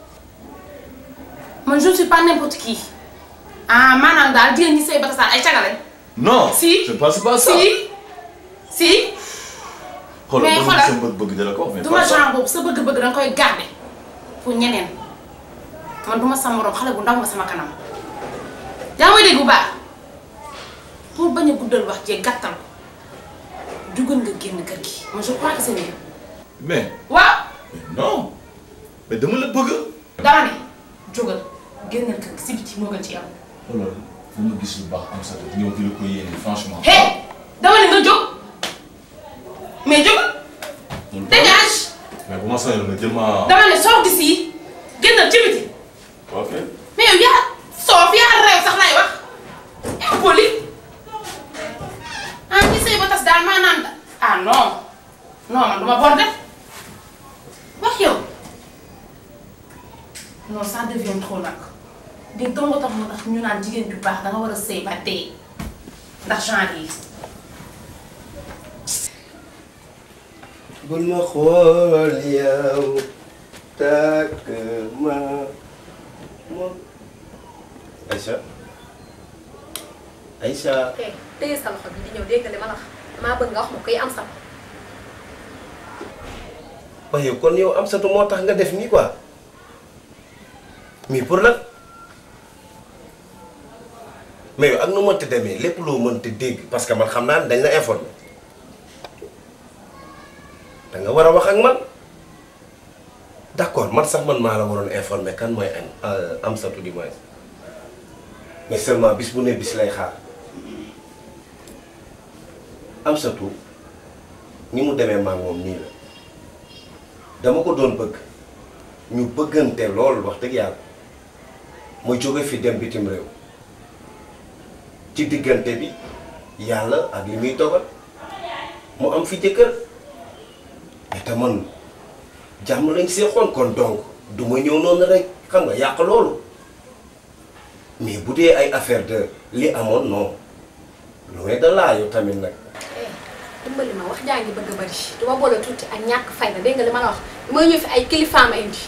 man je ne suis pas n'importe qui ah maanaam daal jigéen ñi say batasaar ay cagalañ non Si. je pense pas ça si si xoolal mais ba xoolal sa bëgg-bëgg da la ko wax mais du pas ma ça. genre boobu sa bëgg-bëgg danga koy garder pour ñeneen man du ma sa morom xale bu ndaw nga sama kanam yaa may dégg bu baax pour bañ a guddal wax jee gàttal ko jugal nga génn kër gi man je crois que c'est mieux mais waaw mais non mais dama la bëgg. dama ne jógal génnal kër gi si biti moo gën ci yow xoolal fu ma gis lu baax am sa ñëw di la ko yéene franchement. hé dama ne nga jóg mais jógal Loolu dégage mais bu ma soñoon nga jël ma. dama ne soo gis yi génnal ci biti ok mais yow yaa soof yaa réew sax lay wax impoli ah ñi say ba tas daal maanaam da ah non non man duma bon def wax yow non ça devient trop nag di dongo tax mu tax ñu naan jigéen ju baax danga war a sëy ba dee ndax genre yi bul ma xool yow takk ma moom Aïcha Aïcha eh téye sa loxo bi di ñëw dégg nga li ma la wax damaa bëgg nga wax ma koy am sa waaye kon yow am satu moo tax nga def nii quoi mais pour lan mais yow ak nu mënti demee lépp loo mënti dégg parce que man xam naa ne dañ la informé da nga war a wax ak man d'accord man sax man maa la waroon informé kan mooy am am satu di moins mais seulement bis bu ne bis lay xaar am satu ni mu demee maa moom nii la dama ko doon bëgg ñu bëggante lool wax dëgg yàlla ma jóge fi dem bitim réew ci diggante bi yàlla ak li muy dogal mu am fi jëkkër mais te man jàmm lañ seexoon kon donc du ma ñëw noonu rek xam nga yàq loolu mais bu dee ay affaire de li amoon non loin de là yow tamit nag dimbali ma wax jaa ngi bëgg a bari duma boole tuuti ak ñàkk fayda dégg nga li ma la wax mooy ñëw fi ay kilifaama indi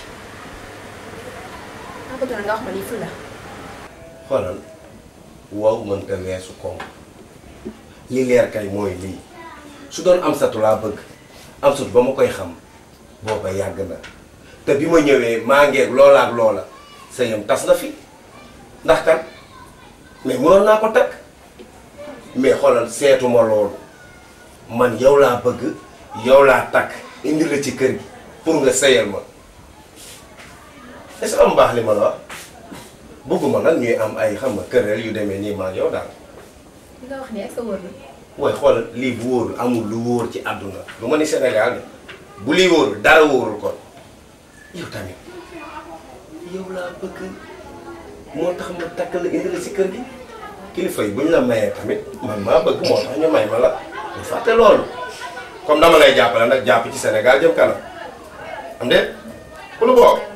maa bëgg na nga wax ma lii ful la xoolal waaw mënta weesu koom li leer kay mooy lii su doon am satu laa bëgg am sut ba ma koy xam booba yàgg na te bi ma ñëwee maa ngeeg loola ak loola sëyam tas na fi ndax kan mais mënoon naa ko takk mais xoolal seetuma loolu man yow laa bëgg yow laa takk indi la ci kër gi pour nga sëyal ma est-ce que am baax li ma la wax bëgguma nag ñuy am ay xam nga këreel yu demee nii maa yow daal li nga wax nii est-ce que wóor na waaye xoolal lii bu wóorul amul lu wóor ci àdduna lu ma ni Sénégal de bu lii wóorul dara wóorul kon yow tamit yow laa bëgg moo tax ma takk la indi la si kër gi kilifa yi bu ñu la mayee tamit man maa bëgg moo tax ñu may ma la ñu fàtte loolu comme dama lay jàppale nag jàpp ci Sénégal jëm kanam am de ku lu bokk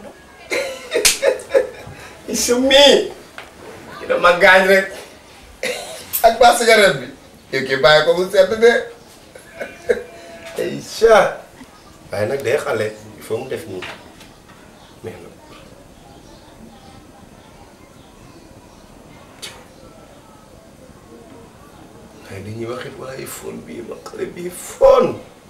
su mii ki dama gaañ rek ak ba cigarette bi yow kii bàyyi ko mu sedd de ay chat waaye nag day xale il faut mu def nii mais nag waaye dañuy waxit waaye fóon bii ma xale bii fóon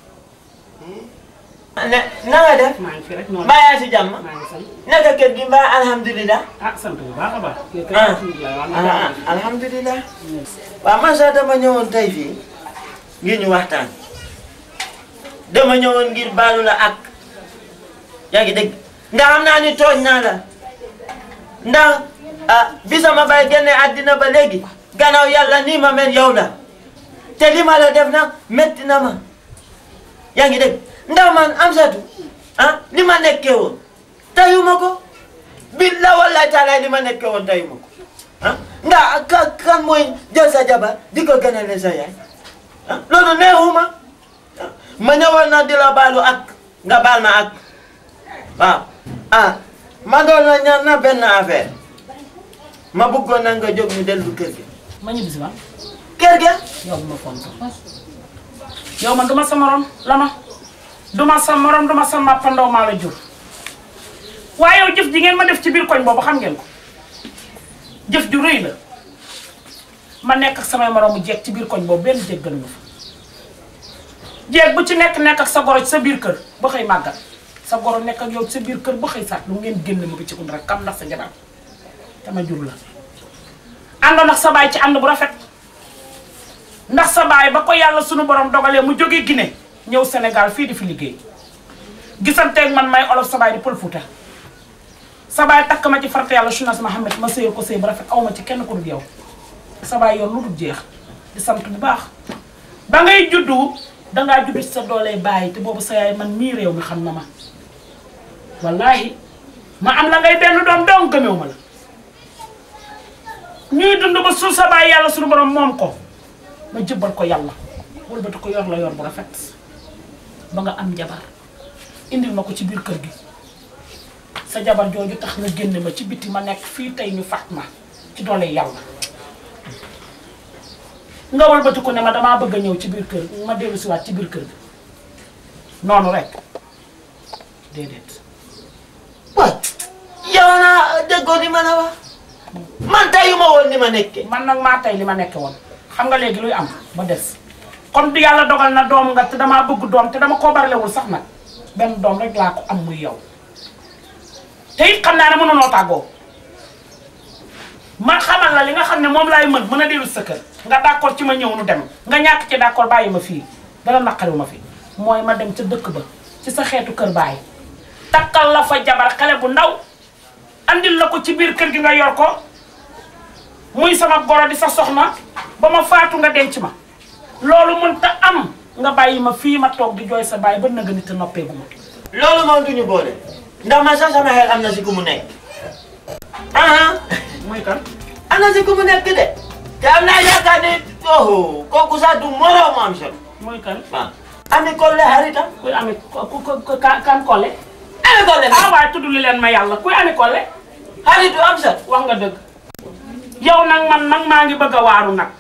ne na nga def. maa ngi fi rek noonu. mbaa yaa si jàmm. maa ngi sant. naka kër gi mbaa alhamdulilah. ah sant bu baax a baax. kii kay ah alhamdulilah waaw na ah alhamdulilah. waaw man sax dama ñëwoon tey fii ngir ñu waxtaan. dama ñëwoon ngir baalu la ak. yaa ngi dégg ndax xam naa ni tooñ naa la. ndax ah bi sama bay génne àddina ba léegi. gannaaw yàlla nii ma mel yow la. te li ma la def nag métti na ma. yaa ngi dégg ndax man Amsatu ah li ma nekkee woon tayuma ko billa wallahi taala li ma nekkee woon tayuma ko ah ndax ka kan mooy jël sa jabar di ko gënale sa yaay ah loolu neexuma ah ma ñëwoon na di la baalu ak nga baal ma ak waaw ah ma doon la ñaan na benn affaire ma bëggoon na nga jóg ñu dellu kër gi ma ñibbi si ma. kër ga yow bu ma fonto yow man duma sa morom lama duma sa morom duma sa màppandaw maa la jur waaye yow jëf ji ngeen ma def ci biir koñ boobu xam ngeen ko jëf ju rëy la ma nekk ak samay moroomu jeeg ci biir koñ boobu benn jéggalu ma fa jeeg bu ci nekk nekk ak sa goro ci sa biir kër ba xëy màggat sa goro nekk ak yow ci sa biir kër ba xëy saat lu ngeen génn ma bi ci kun rek kam ndax sa jabar dama jur la àndoon ak sa baay ci ànd bu rafet ndax sa baay ba ko yàlla sunu borom dogalee mu jógee Guinée ñëw Sénégal fii di fi liggéey gisanteeg man may olof sa baay di pël Fuuta sa baay takk ma ci farata yàlla sunas Muhammad ma sëyal ko sëy bu rafet aw ma ci kenn ku dul yow sa baay yoon lu dul jeex di sant bu baax ba ngay juddu dangaa juddu ci sa doolee baay te boobu sa yaay man mii réew mi xam na ma wallaahi ma am la ngay benn doom doom gëmew ma la ñuy dund ba suuf sa baay yàlla sunu borom moom ko ma jëbbal ko yàlla wëlbati ko yor la yor bu rafet ba nga am jabar indil ma ko ci biir kër gi sa jabar jooju tax nga génne ma ci biti ma nekk fii tey ñu faat ma ci doole yàlla nga wëlbati ko ne ma damaa bëgg a ñëw ci biir kër ma dellu siwaat ci biir kër gi noonu rek déedéet waaw yow naa déggoo li ma la wax man tayuma woon ni ma nekkee man nag maa tey li ma nekke woon xam nga léegi luy am ba des comme du yàlla dogal na doom nga te damaa bëgg doom te dama koo barlewul sax nag benn doom rek laa ko am muy yow te it xam naa ne mënunoo tàggoo ma xamal la li nga xam ne moom laay mën mën a dellu sa kër nga d'accord ci ma ñëw nu dem nga ñàkk ci d'accord bàyyi ma fii dara naqariwu ma fi mooy ma dem ca dëkk ba ci sa xeetu kër bàyyi takkal la fa jabar xale bu ndaw andil la ko ci biir kër gi nga yor ko muy sama goro di sa soxna ba ma faatu nga denc ma loolu mënta am nga bàyyi ma fii ma toog di jooy sa baay ba nëgë nit a noppeegu ma loolu moom duñu boole ndax man sax sama xel am na si ku mu nekk ah mooy kan am na si ku mu nekk de te am naa yaakaar ne oh kooku sax du moroom am solo mooy kan waaw ami kolle xaritam kuy ami ku ku ku kan kan Kole ami kolle ah waaye tudd li leen ma yàlla kuy ami Kole xaritu am solo wax nga dëgg yow nag man nag maa ngi bëgg a waaru nag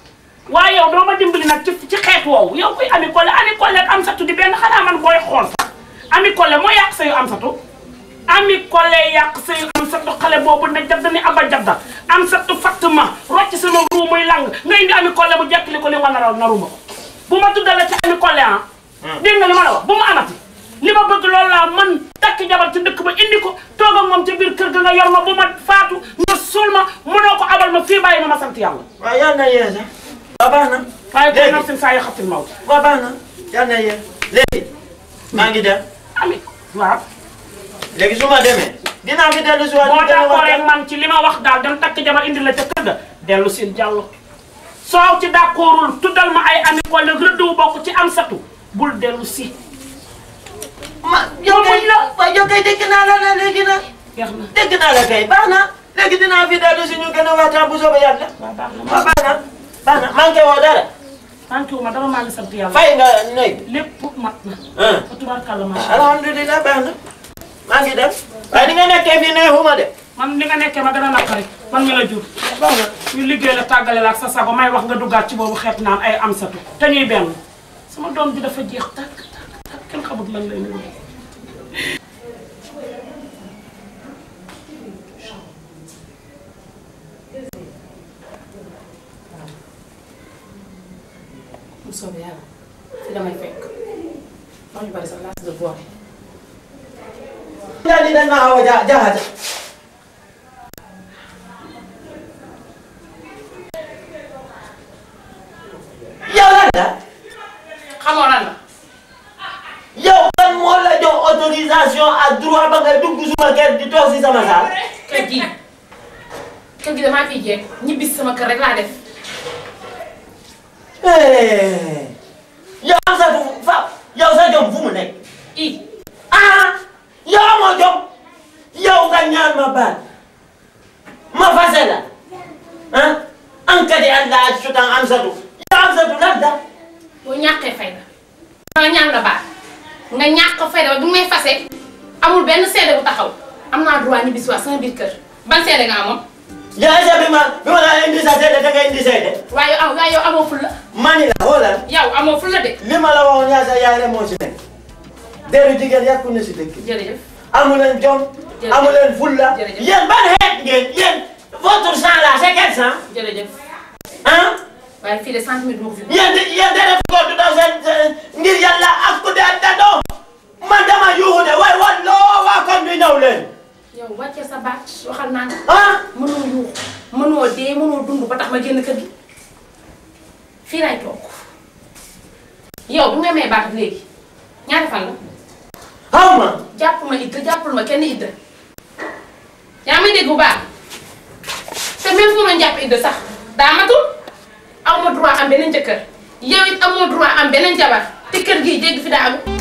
waaye yow doo ma dimbali nag ci ci xeet woowu yow kuy ami Collé ami Collé ak am satu di benn xanaa man booy xool sax ami Collé moo yàq sayu am satu ami Collé yàq sayu am satu xale boobu ne jabda ni aba jabda am satu fatt ma rocc sama ruu muy lang nga indi ami Collé bu jekkili ko li nga naral naruma ko bu ma tuddale ci ami Collé ah dégg nga li ma la wax bu ma amati li ma bëgg loolu laa man takk jabar ci dëkk ba indi ko toog ak moom ca biir kër ga nga yor ma bu ma faatu nga suul ma mënoo ko abal ma fii bàyyi ma ma sant yàlla waaw yal na yee sax waaw baax na waaye kon léegi nag seen saa yi xatil maw waaw baax na yal na yee léegi maa ngi dem ami waaw léegi su ma demee dinaa fi dellu si waat boo ñu gën a d'accord waxtaan. ak man ci li ma wax daal dem takk jabar indi la ca kër ga dellu si jàllo soo ci d'accordul tuddal ma ay ami Collé rëdd wu bokk ci am satu bul dellu si ma yow kay waaye yow kay dégg naa la na léegi nag jeex na dégg naa la kay baax na léegi dinaa fi dellu si ñu gën a waxtaan bu soobee yàlla waaw baax na waaw baax na baax na manqué woo dara manqué wu ma dama maa ngi sant yàlla fay nga néeg lépp mat na ah fa tubaarkàlla macha allah alhamdulilah baax na maa ngi dem waaye di nga nekkee fii neexuma de man li nga nekkee ma gën a naqari man mi la jur baax na ñu liggéey la tàggale la ak sa sago may wax nga duggaat ci boobu xeet naan ay am satu te ñuy benn sama doom ji dafa jeex tàkk tàkk tàkk kenn xamut lan lay niru mu soobee yàlla fi damay fekk wax ñu bari sax laas de boore yaa ni dañ ma xaw a ja jaxase yow lan la xamoo lan la yow kan moo la jox autorisation ak droit ba ngay dugg suma kër di toog si sama saal kër gi kër gi damaa fiy jeeg ñibbi si sama kër rek laa def Eh, yow am sa fu fa yow sa jom fu mu nekk i ah yow amoo jom yow nga ñaan ma baat ma fase la ah an kadi Allah ak sutan am satu yow am satu lan da boo ñàkkee fayda nga ñaan la baat nga ñàkk fayda ba bi may fase amul benn seede bu taxaw am naa droit ñibbi si waat sama biir kër ban seede nga amoon yow est-ce que bi ma bi ma la indi sa seede da nga indi seede waaye yow waaye yow amoo ful la mani la xoolal yow amoo ful la de li ma la waxoon yaa sa yaay rek moo ci nekk deru jigéen yàqu na si dëkk jërëjëf amu leen jom Jërëjëf. amu leen fulla Jërëjëf. yéen ban xeet ngeen yéen votre sang là c'est quel sang jërëjëf ah waaye fii de centimètre moo ko fi yéen de yéen de def ko du daw seen seen- ngir yàlla ak ku dee dadoo man dama yuuxu de waaye walloo waa kon bi ñëw leen yow wàccee sa baat waxal naa ah mënoo yuux mënoo dee mënoo dund ba tax ma génn kër gi fii laay toog yow bi nga may baat léegi ñaata fan la xaw ma jàpp ma idda jàppul ma kenn idda yaa may dégg bu baax te même fu ma doon jàpp idda sax daa matul aw ma droit am beneen jëkkër yow it amoo droit am beneen jabar te kër gi jéggi fi daa am